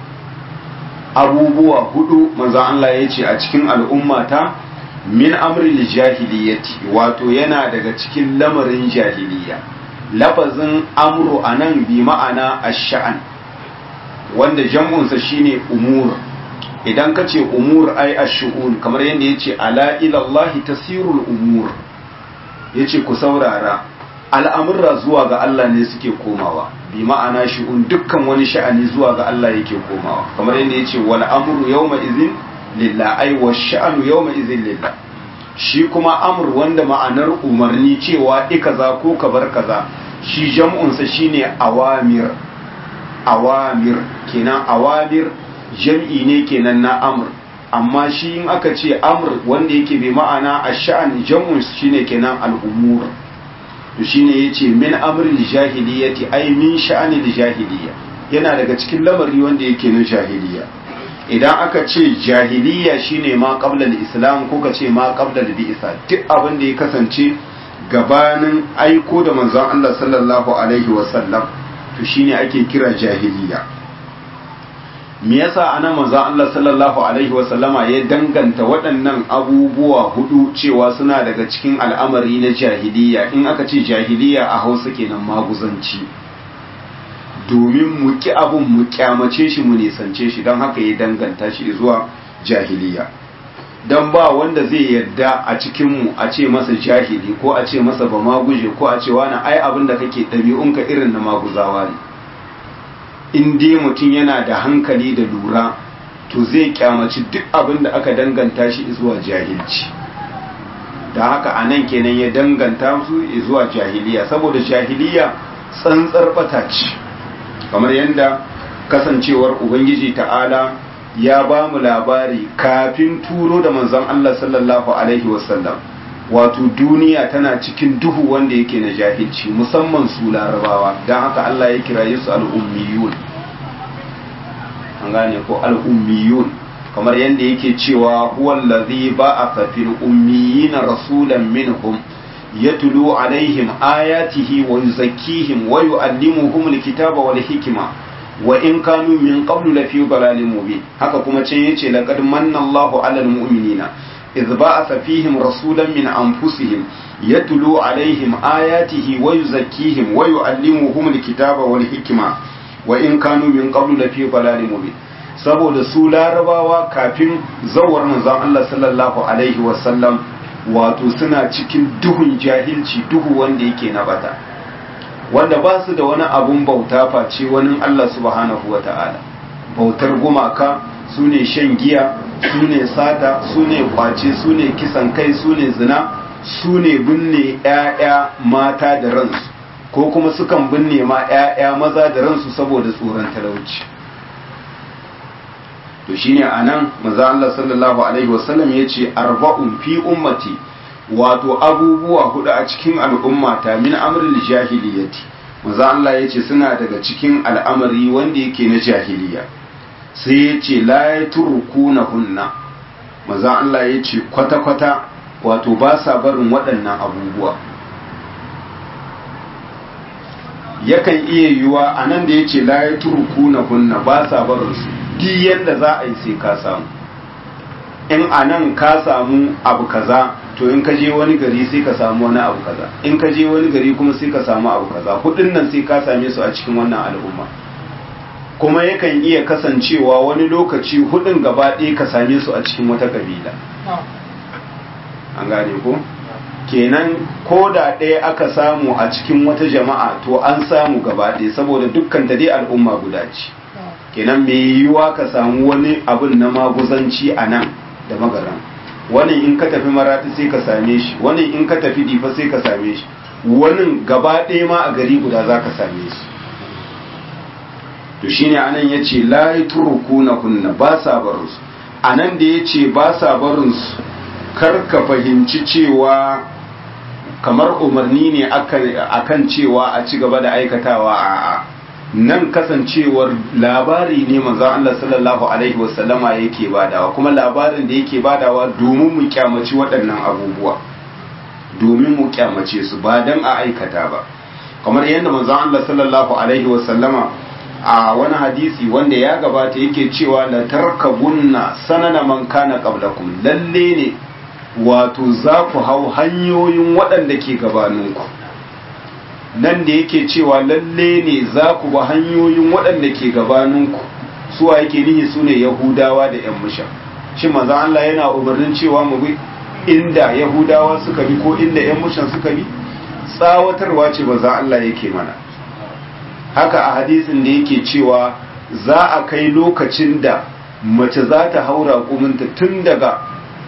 [SPEAKER 1] abubuwa hudu manzon Allah ya ce a cikin al'ummata min amril jahiliyyati wato yana daga cikin lamarin jahiliya lafazin amru anan bi ma'ana ash-sha'an wanda jam'unsa shine umur idan ka ce umur ai ash-shu'un kamar yadda yace ala ila Allah tasirul umur yace ku saurara al'amurra zuwa ga Allah ne suke komawa bi ma'ana shi'un dukkan wani sha'ani zuwa ga Allah yake komawa kamar yadda yace wal amru yawma idhin lillah ai wa sha'anu yawma idhin lillah shi kuma amr wanda ma'anar umarni cewa i kaza ko ka bar kaza shi jam'un sa shine awamir awamir kenan awamir jam'i ne kenan na amr amma shi in aka ce amr wanda yake bai ma'ana ash-sha'n jam'un shine kenan al-umur to shine yace min amril jahiliyyati ay min sha'anil jahiliyya yana daga cikin lamari wanda yake na jahiliya idan aka ce jahiliya shine ma qabla al-islam ko ka ce ma qabla al-bi'sa duk abin da ya kasance gabanin aiko da manzon Allah sallallahu alaihi wasallam to shine ake kira jahiliya me yasa anan manzon Allah sallallahu alaihi wasallama ya danganta waɗannan abubuwa hudu cewa suna daga cikin al'amari na jahiliya in aka ce jahiliya a Hausa kenan maguzanci domin mu ki abun mu kyamace shi mu nisance shi don haka ya danganta shi zuwa jahiliya don ba wanda zai yarda a cikinmu a ce masa jahili ko a ce masa ba maguje ko a ce wani ai abin da kake ɗabi'unka irin na maguzawa ne in dai mutum yana da hankali da lura to zai kyamaci duk abin da aka danganta shi zuwa jahilci da haka a nan kenan ya danganta su zuwa jahiliya saboda jahiliya tsantsar bata ce kamar yadda kasancewar ubangiji ta'ala ya ba mu labari kafin turo da manzon Allah sallallahu alaihi wasallam wato duniya tana cikin duhu wanda yake na jahilci musamman su larabawa don haka Allah ya kira su al'ummiyun an gane ko al'ummiyun kamar yadda yake cewa huwallazi ba'atha fil ummiyina rasulan minhum yatlu alaihim ayatihi wa yuzakkihim wa yu'allimuhum alkitaba wal hikma wa in kanu min qablu lafi dalalin mubin haka kuma can yace laqad manna Allahu 'alal mu'minina idh ba'atha fihim rasulan min anfusihim yatlu alaihim ayatihi wa yuzakkihim wa yu'allimuhum alkitaba wal hikma wa in kanu min qablu lafi dalalin mubin saboda su larabawa kafin zawar manzon Allah sallallahu alaihi wa sallam wato suna cikin duhun jahilci duhu wanda yake na bata wanda ba su da wani abun bauta face wani Allah subhanahu wa ta'ala bautar gumaka su ne shan giya su ne sata su ne kwace su ne kisan kai su ne zina su ne binne ‘ya'ya mata da ransu ko kuma sukan binne ma ‘ya'ya maza da ransu saboda tsoron talauci to shine a nan maza Allah sallallahu Alaihi wasallam ya ce arba'un fi ummati wato abubuwa hudu a cikin al'ummata min amril jahiliyati maza Allah ya ce suna daga cikin al'amari wanda yake na jahiliya sai ya ce la ya na hunna maza Allah ya ce kwata-kwata wato ba sa barin waɗannan abubuwa yakan iya yiwuwa a nan da ya ce la ya na hunna ba sa barinsu duk yadda za a yi sai ka samu in a nan ka samu abu kaza to in ka je wani gari sai ka samu wani abu kaza in ka je wani gari kuma sai ka samu abu kaza hudun nan sai ka same su a cikin wannan al'umma kuma yakan iya kasancewa wani lokaci hudun gaba ɗaya ka same su a cikin wata kabila an gane ko kenan ko da ɗaya aka samu a cikin wata jama'a to an samu gaba ɗaya saboda dukkan ta dai al'umma guda ce kenan mai yiwuwa ka samu wani abun na maguzanci a nan da magaran wani in ka tafi marati sai ka same shi wani in ka tafi difa sai ka same shi wani gaba ɗaya ma a gari guda za ka same shi to shine anan ya ce layi turuku na kunna ba sa barinsu anan da ya ce ba sa barinsu kar ka fahimci cewa kamar umarni ne akan cewa a ci gaba da aikatawa a'a nan kasancewar labari ne manzo Allah sallallahu alaihi wasallama yake badawa kuma labarin da yake badawa domin mu kyamaci waɗannan abubuwa domin mu kyamace su ba dan a aikata ba kamar yadda manzo Allah sallallahu alaihi wasallama a wani hadisi wanda ya gabata yake cewa la tarkabunna sanana man kana qablakum lalle ne wato za ku hau hanyoyin waɗanda ke gabaninku nan da yake cewa lalle ne za ku ba hanyoyin waɗanda ke gabaninku suwa yake nihi su ne yahudawa da yan musha shi maza Allah yana umarnin cewa mu bi inda yahudawa suka bi ko inda yan mushan suka bi tsawatarwa ce maza Allah yake mana haka a hadisin da yake cewa za a kai lokacin da mace za ta haura kuminta tun daga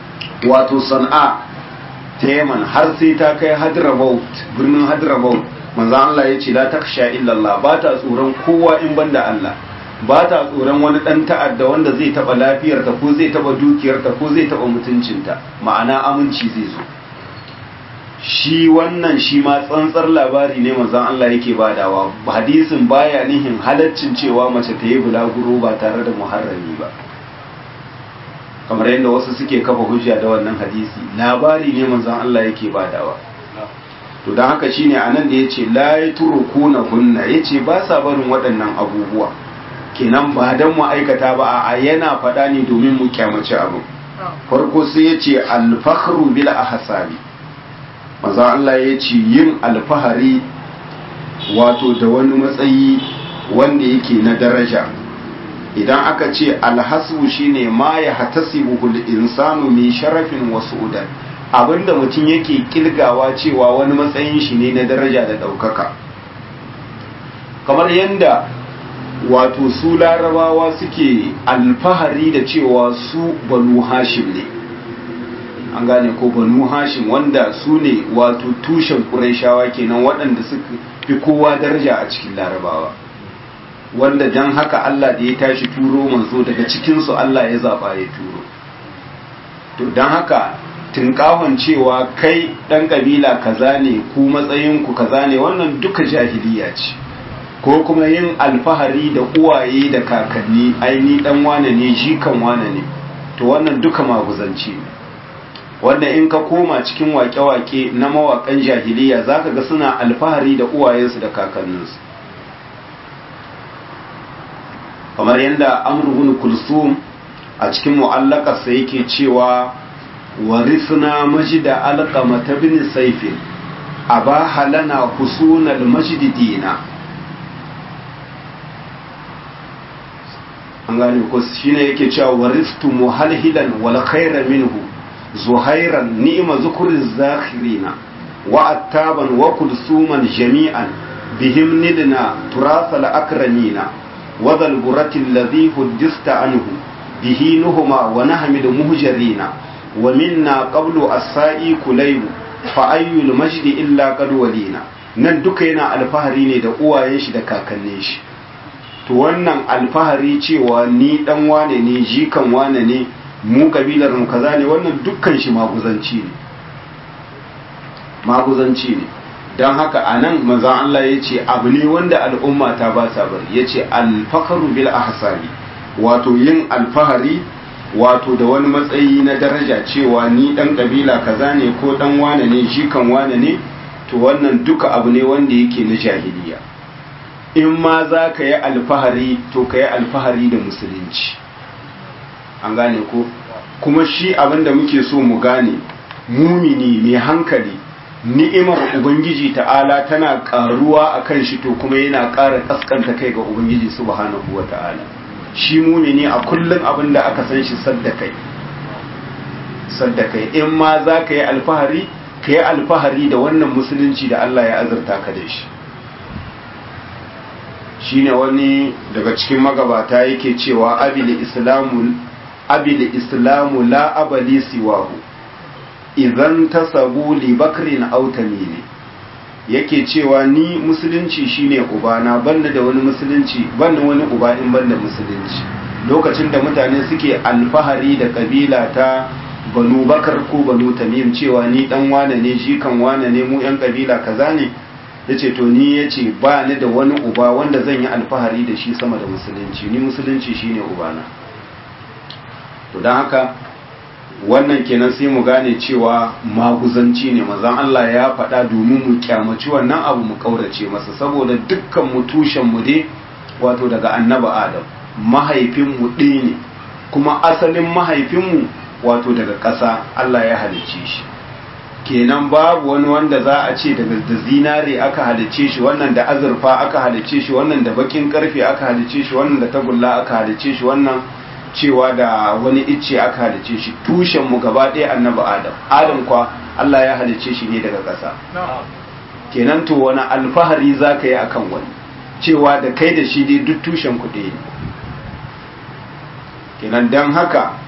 [SPEAKER 1] wato sana'a ta yaman har sai ta kai hadramaut birnin hadramaut manzo Allah ya ce la taksha illallah ba ta tsoron kowa in banda Allah ba ta tsoron wani dan ta'adda wanda zai taba lafiyarta ko zai taba dukiyarta ko zai taba mutuncinta ma'ana aminci zai zo shi wannan shi ma tsantsar labari ne manzon Allah yake badawa hadisin baya nihin halaccin cewa mace ta yi bulaguro ba tare da muharrami ba kamar yadda wasu suke kafa hujja da wannan hadisi labari ne manzon Allah yake badawa to don haka shine anan da yace la yatrukuna hunna yace ba sa barin waɗannan abubuwa kenan ba dan mu aikata ba a yana faɗa ne domin mu kyamaci abu farko sai yace al-fakhru bil ahsabi manzon Allah yace yin alfahari wato da wani matsayi wanda yake na daraja idan aka ce alhasu shine ma ya hatasibuhu insanu min sharafin wa su'udan abinda mutum yake kilgawa cewa wani matsayin shi ne na daraja da ɗaukaka kamar yadda wato su larabawa suke alfahari da cewa su banu hashim ne an gane ko banu hashim wanda su ne wato tushen ƙuraishawa kenan waɗanda suka fi kowa daraja a cikin larabawa wanda don haka Allah da ya tashi turo manzo daga cikinsu Allah ya zaɓa ya turo to don haka tunkahon cewa kai ɗan ƙabila kaza ne ku matsayinku kaza ne wannan duka jahiliya ce ko kuma yin alfahari da uwaye da kakanni aini ɗan wane ne jikan wane ne to wannan duka maguzanci ne wanda in ka koma cikin wake-wake na mawaƙan jahiliya za ka ga suna alfahari da uwayensu da kakanninsu kamar yadda amurhun kulsum a cikin mu'allakarsa yake cewa warisna majida alqamata bin saifin abaha lana husunal majdi dina an gane ko shine yake cewa waristu muhalhilan wal khayra minhu zuhairan ni'ma zukuriz zakhirina wa attaban wa kulsuman jami'an bihim nidna turasal akramina وذا البرة الذي حدثت عنه به نهما ونحمد مهجرين ومنا قبل السائي كليب فأي المجد إلا قد ولينا nan duka yana alfahari ne da uwayen shi da kakannin shi to wannan alfahari cewa ni dan wane ne jikan wane ne mu kabilar mu kaza ne wannan dukkan shi maguzanci ne maguzanci ne don haka a nan manzan Allah ya ce abu ne wanda al'umma ta ba sa bari ya ce alfakaru bil ahsani wato yin alfahari wato da wani matsayi na daraja cewa ni dan kabila kaza ne ko dan wane ne jikan wane ne to wannan duka abu ne wanda yake na jahiliya in ma za ka yi alfahari to ka yi alfahari da musulunci an gane ko kuma shi abin da muke so mu gane mumini mai hankali ni'imar ubangiji ta'ala tana karuwa akan shi to kuma yana ƙara kaskanta kai ga ubangiji subhanahu wata'ala shi mumini a kullum abin da aka san shi sadda kai sadda kai in ma za ka yi alfahari ka yi alfahari da wannan musulunci da Allah ya azurta ka da shi shine wani daga cikin magabata yake cewa abil islamu abil islamu la abali siwahu idan tasabu li bakrin aw tamimi yake cewa ni musulunci shine ubana banda da wani musulunci banda wani uba in banda musulunci lokacin da mutane suke alfahari da kabila ta banu bakar ko banu tamim cewa ni dan wane ne jikan wane ne mu yan kabila kaza ne yace to ni yace ba ni da wani uba wanda zan yi alfahari da shi sama da musulunci ni musulunci shine ubana to dan haka wannan kenan sai mu gane cewa maguzanci ne mazan Allah ya faɗa domin mu kyamaci wannan abu mu kaurace masa saboda dukkan mu tushen mu dai wato daga annaba adam mahaifin mu ɗaya ne kuma asalin mahaifin mu wato daga ƙasa Allah ya halicce shi kenan babu wani wanda za a ce daga da zinare aka halicce shi wannan da azurfa aka halicce shi wannan da bakin karfe aka halicce shi wannan da tagulla aka halicce shi wannan cewa da wani icce aka halice shi tushen mu gaba ɗaya annabi adam adam kwa Allah ya halice shi ne daga ƙasa kenan to wani alfahari za ka yi akan wani cewa da kai da shi dai duk tushen ku ɗaya kenan don haka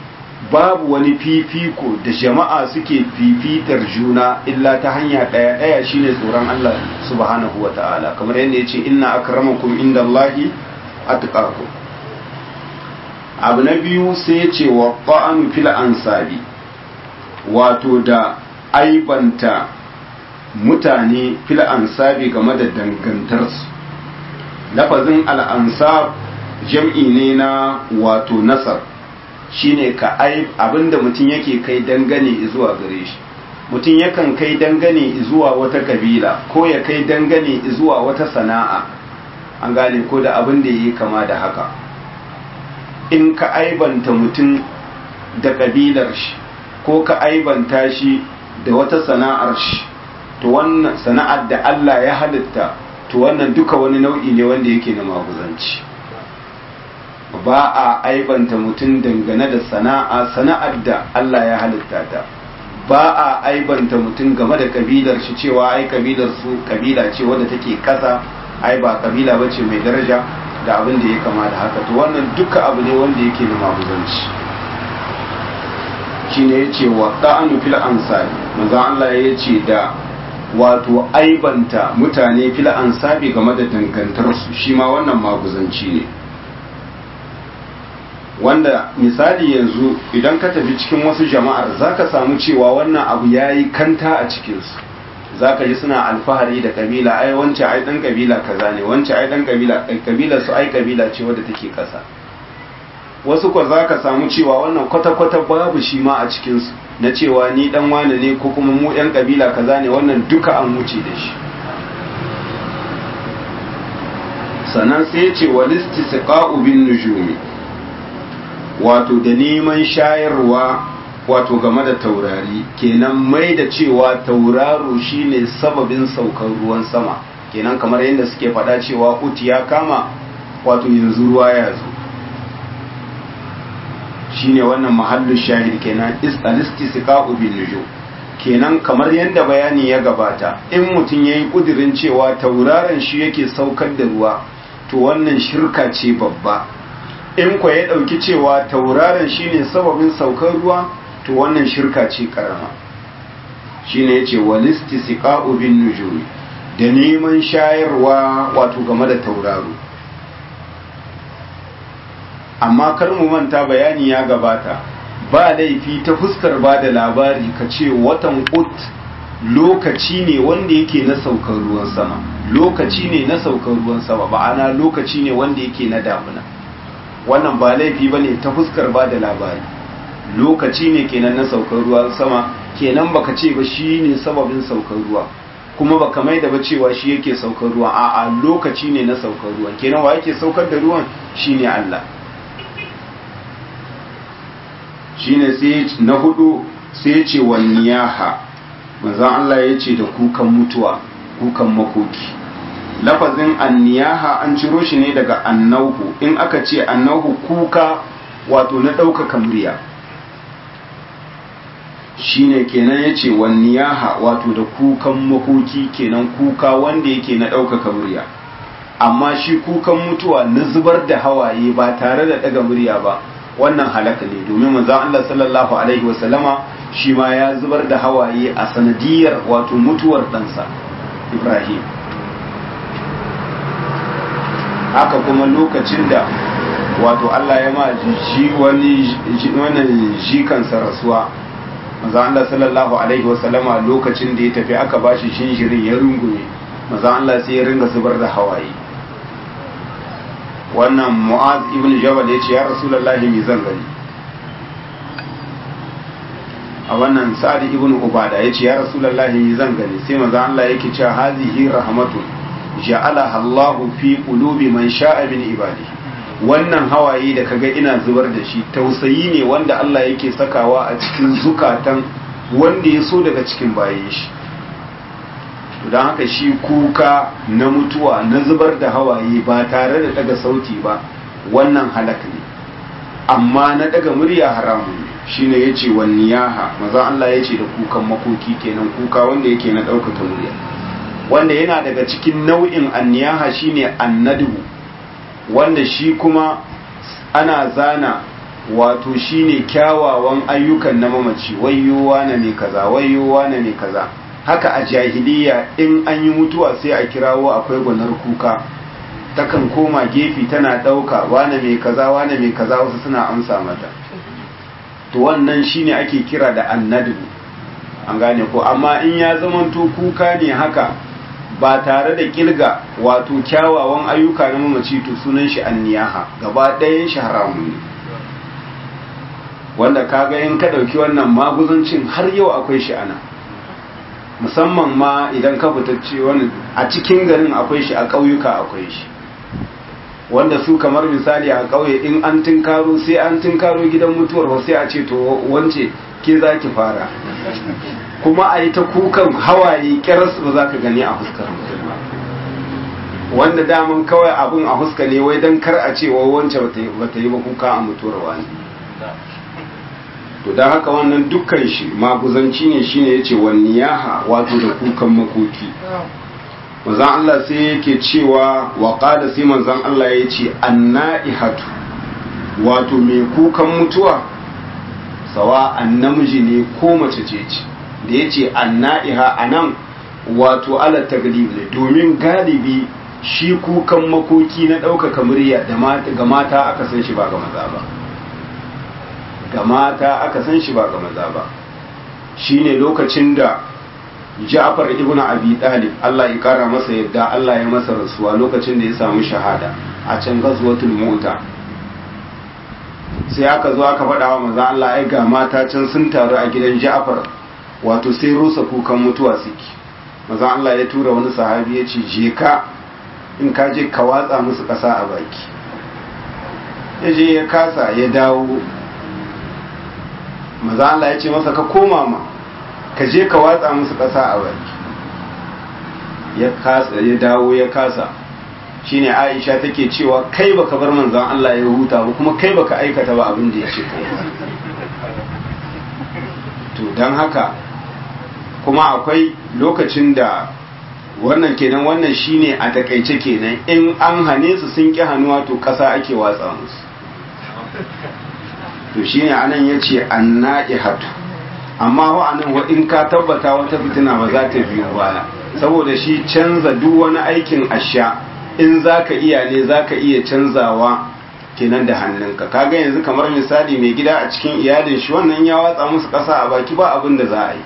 [SPEAKER 1] babu wani fifiko da jama'a suke fifitar juna illa ta hanya ɗaya ɗaya shine tsoron Allah subhanahu wa ta'ala kamar yadda ya ce inna akramakum inda Allahi atqakum abu na biyu sai ya ce wa ƙa'anu fil ansabi wato da aibanta mutane fil ansabi game da dangantarsu lafazin al'ansab jam'i ne na wato nasar shine ka ai abinda mutum yake kai dangane zuwa gare shi mutum yakan kai dangane zuwa wata kabila ko ya kai dangane zuwa wata sana'a an gane ko da abin da yi kama da haka in ka aibanta mutum da kabilar shi ko ka aibanta shi da wata sana'ar shi to wannan sana'ar da Allah ya halitta to wannan duka wani nau'i ne wanda yake na maguzanci ba a aibanta mutum dangane da sana'a sana'ar da Allah ya halitta ta ba a aibanta mutum game da kabilar shi cewa ai kabilar su kabila ce wadda take kasa ai ba kabila bace mai daraja da abin da ya kama da haka to wannan duka abu ne wanda yake da maguzanci shine yace wa da'anu fil ansari manzo Allah ya ce da wato aibanta mutane fil ansabi game da dangantarsu shi ma wannan maguzanci ne wanda misali yanzu idan ka tafi cikin wasu jama'ar zaka samu cewa wannan abu yayi kanta a cikinsu zaka ji suna alfahari da kabila ai wance ai dan kabila kaza ne wance ai dan kabila kabila su ai kabila ce wadda take kasa wasu ko zaka samu cewa wannan kwata-kwata babu shi ma a cikinsu na cewa ni dan wane ne ko kuma mu yan kabila kaza ne wannan duka an wuce da shi sannan sai ya ce walistisqa'u bin nujumi wato da neman shayarwa wato game da taurari kenan mai da cewa tauraro shine sababin saukar ruwan sama kenan kamar yadda suke faɗa cewa uti ya kama wato yanzu ruwa ya zo shine wannan mahallin shahid kenan istisqa'u bin nujum kenan kamar yadda bayani ya gabata in mutum yayi kudirin cewa tauraron shi yake saukar da ruwa to wannan shirka ce babba in kwa ya ɗauki cewa tauraron shine sababin saukar ruwa to wannan shirka ce karama shine yace walisti siqa'u bin nujumi da neman shayarwa wato game da tauraro amma kar mu manta bayani ya gabata ba laifi ta fuskar ba da labari ka ce watan ut lokaci ne wanda yake na saukar ruwan sama lokaci ne na saukar ruwan sama ba'ana lokaci ne wanda yake na damuna wannan ba laifi ba ne ta fuskar ba da labari lokaci ne kenan na saukar ruwan sama kenan baka ce ba shi ne sababin saukar ruwa kuma baka mai da ba cewa shi yake saukar ruwa a'a lokaci ne na saukar ruwa kenan wa yake saukar da ruwan shine Allah shine sai na hudu sai ce wa niyaha manzon Allah ya ce da kukan mutuwa kukan makoki lafazin anniyaha an ciro shi ne daga annauhu in aka ce annauhu kuka wato na ɗaukaka murya shine kenan ya ce wanniyaha wato da kukan makoki kenan kuka wanda yake na ɗaukaka murya amma shi kukan mutuwa na zubar da hawaye ba tare da ɗaga murya ba wannan halaka ne domin manzon Allah sallallahu alaihi wasallama shi ma ya zubar da hawaye a sanadiyar wato mutuwar ɗansa Ibrahim haka kuma lokacin da wato Allah ya ma ji wani wannan jikansa rasuwa manzo Allah sallallahu alaihi wasallama lokacin da ya tafi aka bashi shinjirin ya rungume manzo Allah sai ya ringa zubar da hawaye wannan Mu'az ibn Jabal ya ce ya Rasulullahi mi zan gani a wannan Sa'ad ibn Ubada ya ce ya Rasulullahi mi zan gani sai manzo Allah yake cewa hazihi rahmatun ja'alaha Allahu fi qulubi man sha'a min ibadihi wannan hawaye da kaga ina zubar da shi tausayi ne wanda Allah yake sakawa a cikin zukatan wanda ya so daga cikin bayan shi don haka shi kuka na mutuwa na zubar da hawaye ba tare da daga sauti ba wannan halak ne amma na daga murya haramun ne shine yace wan niyaha maza Allah yace da kukan makoki kenan kuka wanda yake na ɗaukaka murya wanda yana daga cikin nau'in anniyaha shine annadu wanda shi kuma ana zana wato shine kyawawan ayyukan na mamaci wayyowa na mai kaza wayyowa na mai kaza haka a jahiliya in an yi mutuwa sai a kirawo akwai gwanar kuka takan koma gefe tana ɗauka wane mai kaza wane mai kaza wasu suna amsa mata to wannan shine ake kira da annadu an gane ko amma in ya zamanto kuka ne haka ba tare da kilga wato kyawawan ayyuka na mamaci to sunan shi anniyaha gaba ɗayan shi haramun ne wanda kaga in ka ɗauki wannan maguzancin har yau akwai shi ana musamman ma idan ka fitacce wani a cikin garin akwai shi a ƙauyuka akwai shi wanda su kamar misali a ƙauye in an tinkaro sai an tinkaro gidan mutuwar sai a ce to wance ke za ki fara kuma a yi ta kukan hawaye ƙyaras ba za ka gani a fuskar wanda daman kawai abin a fuska ne wai don kar a ce wai wance ba ta yi ba kuka a mutuwar wani to don haka wannan dukkan shi maguzanci ne shine ya ce wani yaha wato da kukan makoki manzan Allah sai yake cewa wa qala sai manzan Allah ya ce anna'ihatu wato mai kukan mutuwa sawa namiji ne ko mace ce ce da ya ce anna'iha anan wato ala taglib ne domin galibi shi kukan makoki na ɗaukaka murya ga mata aka san shi ba ga maza ba ga mata aka san shi ba ga maza ba shine lokacin da Ja'far ibn Abi Talib Allah ya kara masa yadda Allah ya masa rasuwa lokacin da ya samu shahada a can gazwatul Mu'ta sai aka zo aka faɗa wa maza Allah ai ga mata can sun taru a gidan Ja'far wato sai rusa kukan mutuwa suke maza Allah ya tura wani sahabi ya ce je ka in ka je ka watsa musu ƙasa a baki ya je ya kasa ya dawo maza Allah ya ce masa ka koma ma ka je ka watsa musu ƙasa a baki ya kasa ya dawo ya kasa shine Aisha take cewa kai baka bar manzon Allah ya huta ba kuma kai baka aikata ba abin da ya ce kai to dan haka kuma akwai lokacin da wannan kenan wannan shine a takaice kenan in an hane su sun ki hannuwa to ƙasa ake watsa musu to shine anan yace annaihatu amma wa anan wa in ka tabbata wata fitina ba za ta biyo baya saboda shi canza duk wani aikin asha in zaka iya ne zaka iya canzawa kenan da hannunka kaga yanzu kamar misali mai gida a cikin iyalin shi wannan ya watsa musu ƙasa a baki ba abin da za a yi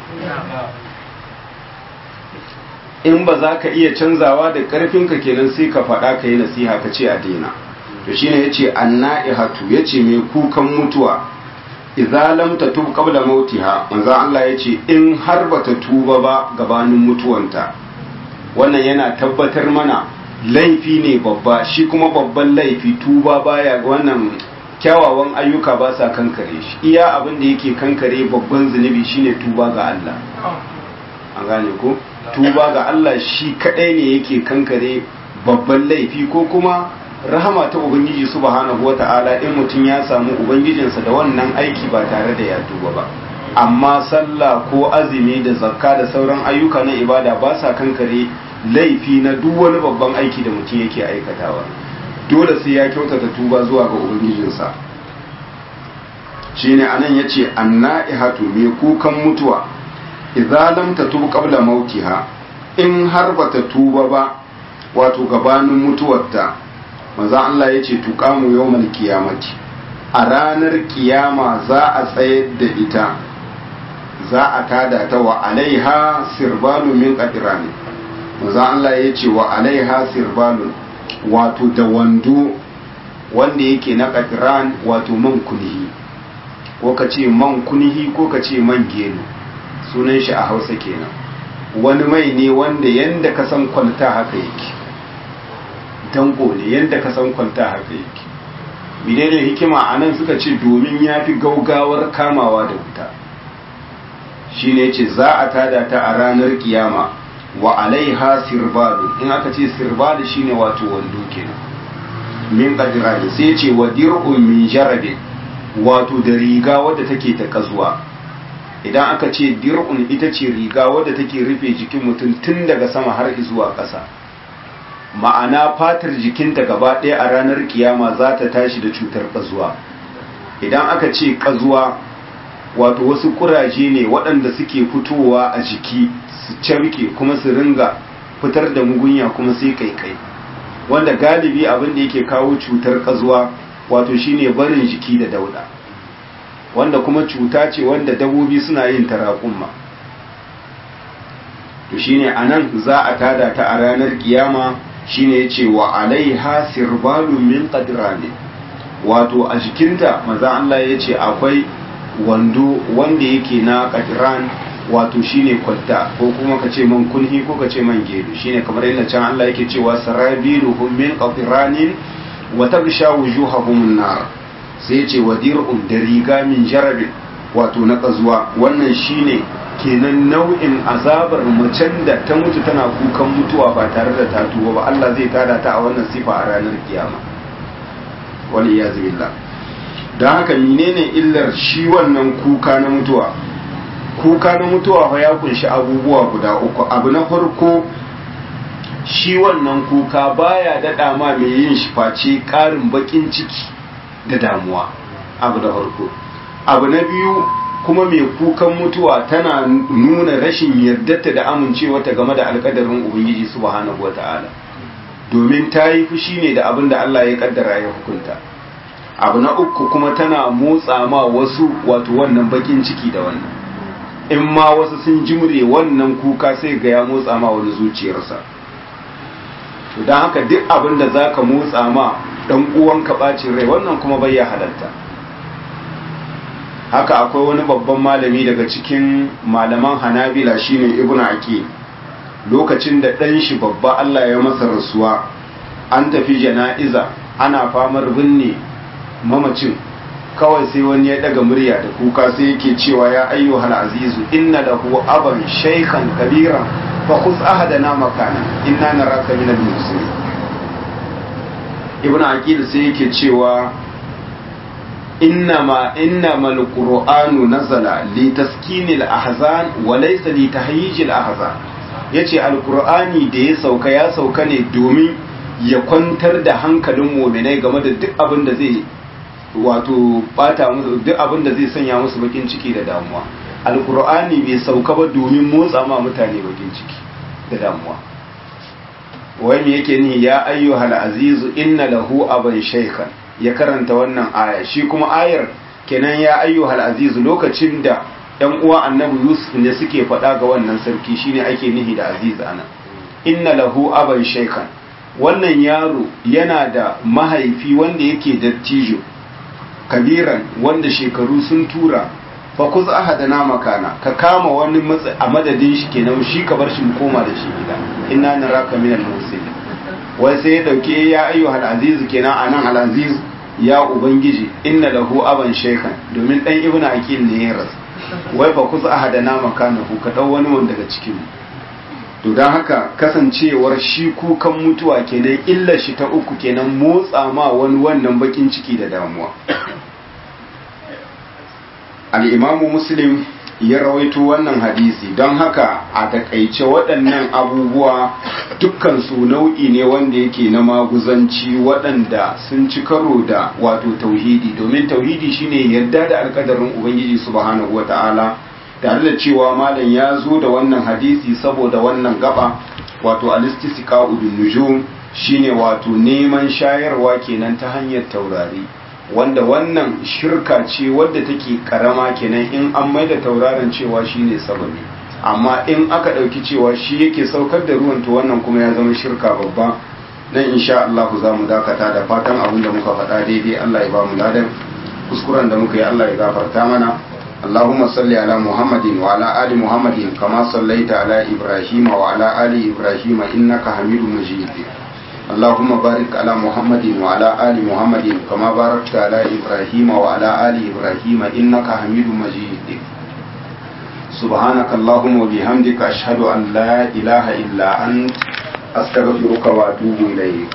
[SPEAKER 1] in ba za ka iya canzawa da ƙarfinka kenan sai ka faɗa ka yi nasiha ka ce a daina to shine yace anna'ihatu yace mai kukan mutuwa idza lam tatub qabla mautiha manzo Allah yace in har bata tuba ba gabanin mutuwanta wannan yana tabbatar mana laifi ne babba shi kuma babban laifi tuba baya wannan kyawawan ayyuka ba sa kankare shi iya abin da yake kankare babban zunubi shine tuba ga Allah an gane ko tuba ga Allah shi kadai ne yake kankare babban laifi ko kuma rahama ta ubangiji subhanahu wata'ala in mutum ya samu ubangijinsa da wannan aiki ba tare da ya tuba ba amma sallah ko azumi da zakka da sauran ayyuka na ibada ba sa kankare laifi na duk wani babban aiki da mutum yake aikatawa dole sai ya kyautata tuba zuwa ga ubangijinsa shine anan yace anna'ihatu mai kukan mutuwa idza lam tatub qabla mautiha in har bata tuba ba wato gabanin mutuwarta manzo Allah yace tuqamu yawmal qiyamati a ranar kiyama za a tsayar da ita za a tada ta wa alaiha sirbalu min qadirani manzo Allah yace wa alaiha sirbalun wato da wando wanda yake na qadiran wato man kunihi ko ka ce man kunihi ko ka ce man gelo sunan shi a hausa kenan wani mai ne wanda yanda ka san kwalta haka yake dango ne yanda ka san kwalta haka yake menene hikima a nan suka ce domin ya fi gaugawar kamawa da wuta shi ne ce za a tada ta a ranar kiyama wa alaiha sirbalu in aka ce sirbalu shine wato wando kenan min qadirani sai ce wa dir'un min jarabin wato da riga wadda take ta kazuwa idan aka ce dir'un ita ce riga wadda take rufe jikin mutum tun daga sama har zuwa ƙasa ma'ana fatar jikinta gaba ɗaya a ranar kiyama za ta tashi da cutar ƙazuwa idan aka ce kazuwa wato wasu kuraje ne waɗanda suke fitowa a jiki su carke kuma su ringa fitar da mugunya kuma sai kai-kai wanda galibi abin da yake kawo cutar kazuwa wato shine barin jiki da dauda wanda kuma cuta ce wanda dabobi suna yin tarakumma to shine anan za a tada ta a ranar kiyama shine yace wa alaiha sirbalun min qadrani wato a jikinta maza Allah yace akwai wando wanda yake na qadran wato shine kwalta ko kuma ka ce man kunhi ko ka ce man gedu shine kamar yadda can Allah yake cewa sarabiluhum min qadranin wa tagsha wujuhahum nar sai yace wadir'un da riga min jarabin wato na kazuwa wannan shine kenan nau'in azabar macen da ta mutu tana kukan mutuwa ba tare da ta tuba ba Allah zai tada ta a wannan sifa a ranar kiyama wani ya billah don haka menene illar shi wannan kuka na mutuwa kuka na mutuwa fa ya kunshi abubuwa guda uku abu na farko shi wannan kuka baya daɗa ma mai yin shi face ƙarin baƙin ciki da damuwa abu da farko abu na biyu kuma mai kukan mutuwa tana nuna rashin yardarta da amincewarta game da alkadarin ubangiji subhanahu wata'ala domin ta yi fushi ne da abin da Allah ya kaddara ya hukunta abu na uku kuma tana motsa ma wasu wato wannan bakin ciki da wannan in ma wasu sun jimre wannan kuka sai ga ya motsa ma wani zuciyarsa to don haka duk abin da za ka motsa ma dan uwanka bacin rai wannan kuma bai ya halatta haka akwai wani babban malami daga cikin malaman hanabila shine ibnu aqil lokacin da ɗan shi babba Allah ya masa rasuwa an tafi jana'iza ana famar binne mamacin kawai sai wani ya daga murya da kuka sai yake cewa ya ayyuhal azizu inna lahu aban shaykhan kabiran fa khudh ahadana makana inna naraka min al-muslimin ibnu aqil sai yake cewa إنما إنما القرآن نزل لتسكين الأحزان وليس لتهيج الأحزان yace alkur'ani da ya sauka ya sauka ne domin ya kwantar da hankalin muminai game da duk abin da zai wato bata musu duk abin da zai sanya musu bakin ciki da damuwa alkur'ani bai sauka ba domin motsa ma mutane bakin ciki da damuwa wai me yake ni ya ayyuhal azizu inna lahu aban shaykhan ya karanta wannan aya shi kuma ayar kenan ya ayyuhal azizu lokacin da ‘yan uwa annabi Yusuf ne suke faɗa ga wannan sarki shine ake nihi da aziz ana inna lahu aban shaikan wannan yaro yana da mahaifi wanda yake dattijo kabiran wanda shekaru sun tura fa kuz ahadana makana ka kama wani matsa a madadin shi kenan shi ka bar shi mu koma da shi gida inna naraka minal muslimin wai sai ya dauke ya ayyuhal aziz kenan anan al aziz ya ubangiji inna lahu aban shaikan domin dan ibnu aqil ne ya rasu wai ba kusa ahadana makanahu ka dau wani wanda daga cikin to dan haka kasancewar shi kukan mutuwa kenan illa shi ta uku kenan motsa ma wani wannan bakin ciki da damuwa al-imamu muslim ya rawaito wannan hadisi don haka a takaice waɗannan abubuwa dukkan su nau'i ne wanda yake na maguzanci waɗanda sun ci karo da wato tauhidi domin tauhidi shine yarda da alkadarin ubangiji subhanahu wata'ala tare da cewa malam ya zo da wannan hadisi saboda wannan gaba wato alistisqa bin nujum shine wato neman shayarwa kenan ta hanyar taurari wanda wannan shirka ce wadda take karama kenan in an maida tauraron cewa shine sababi amma in aka ɗauki cewa shi yake saukar da ruwan to wannan kuma ya zama shirka babba nan insha Allah za mu dakata da fatan abin da muka faɗa daidai Allah ya ba mu ladan kuskuren da muka yi Allah ya gafarta mana اللهم صل على محمد وعلى آل محمد كما صليت على إبراهيم وعلى آل إبراهيم إنك حميد مجيد اللهم بارك على محمد وعلى آل محمد كما باركت على إبراهيم وعلى آل إبراهيم إنك حميد مجيد سبحانك اللهم وبحمدك أشهد أن لا إله إلا أنت أستغفرك وأتوب إليك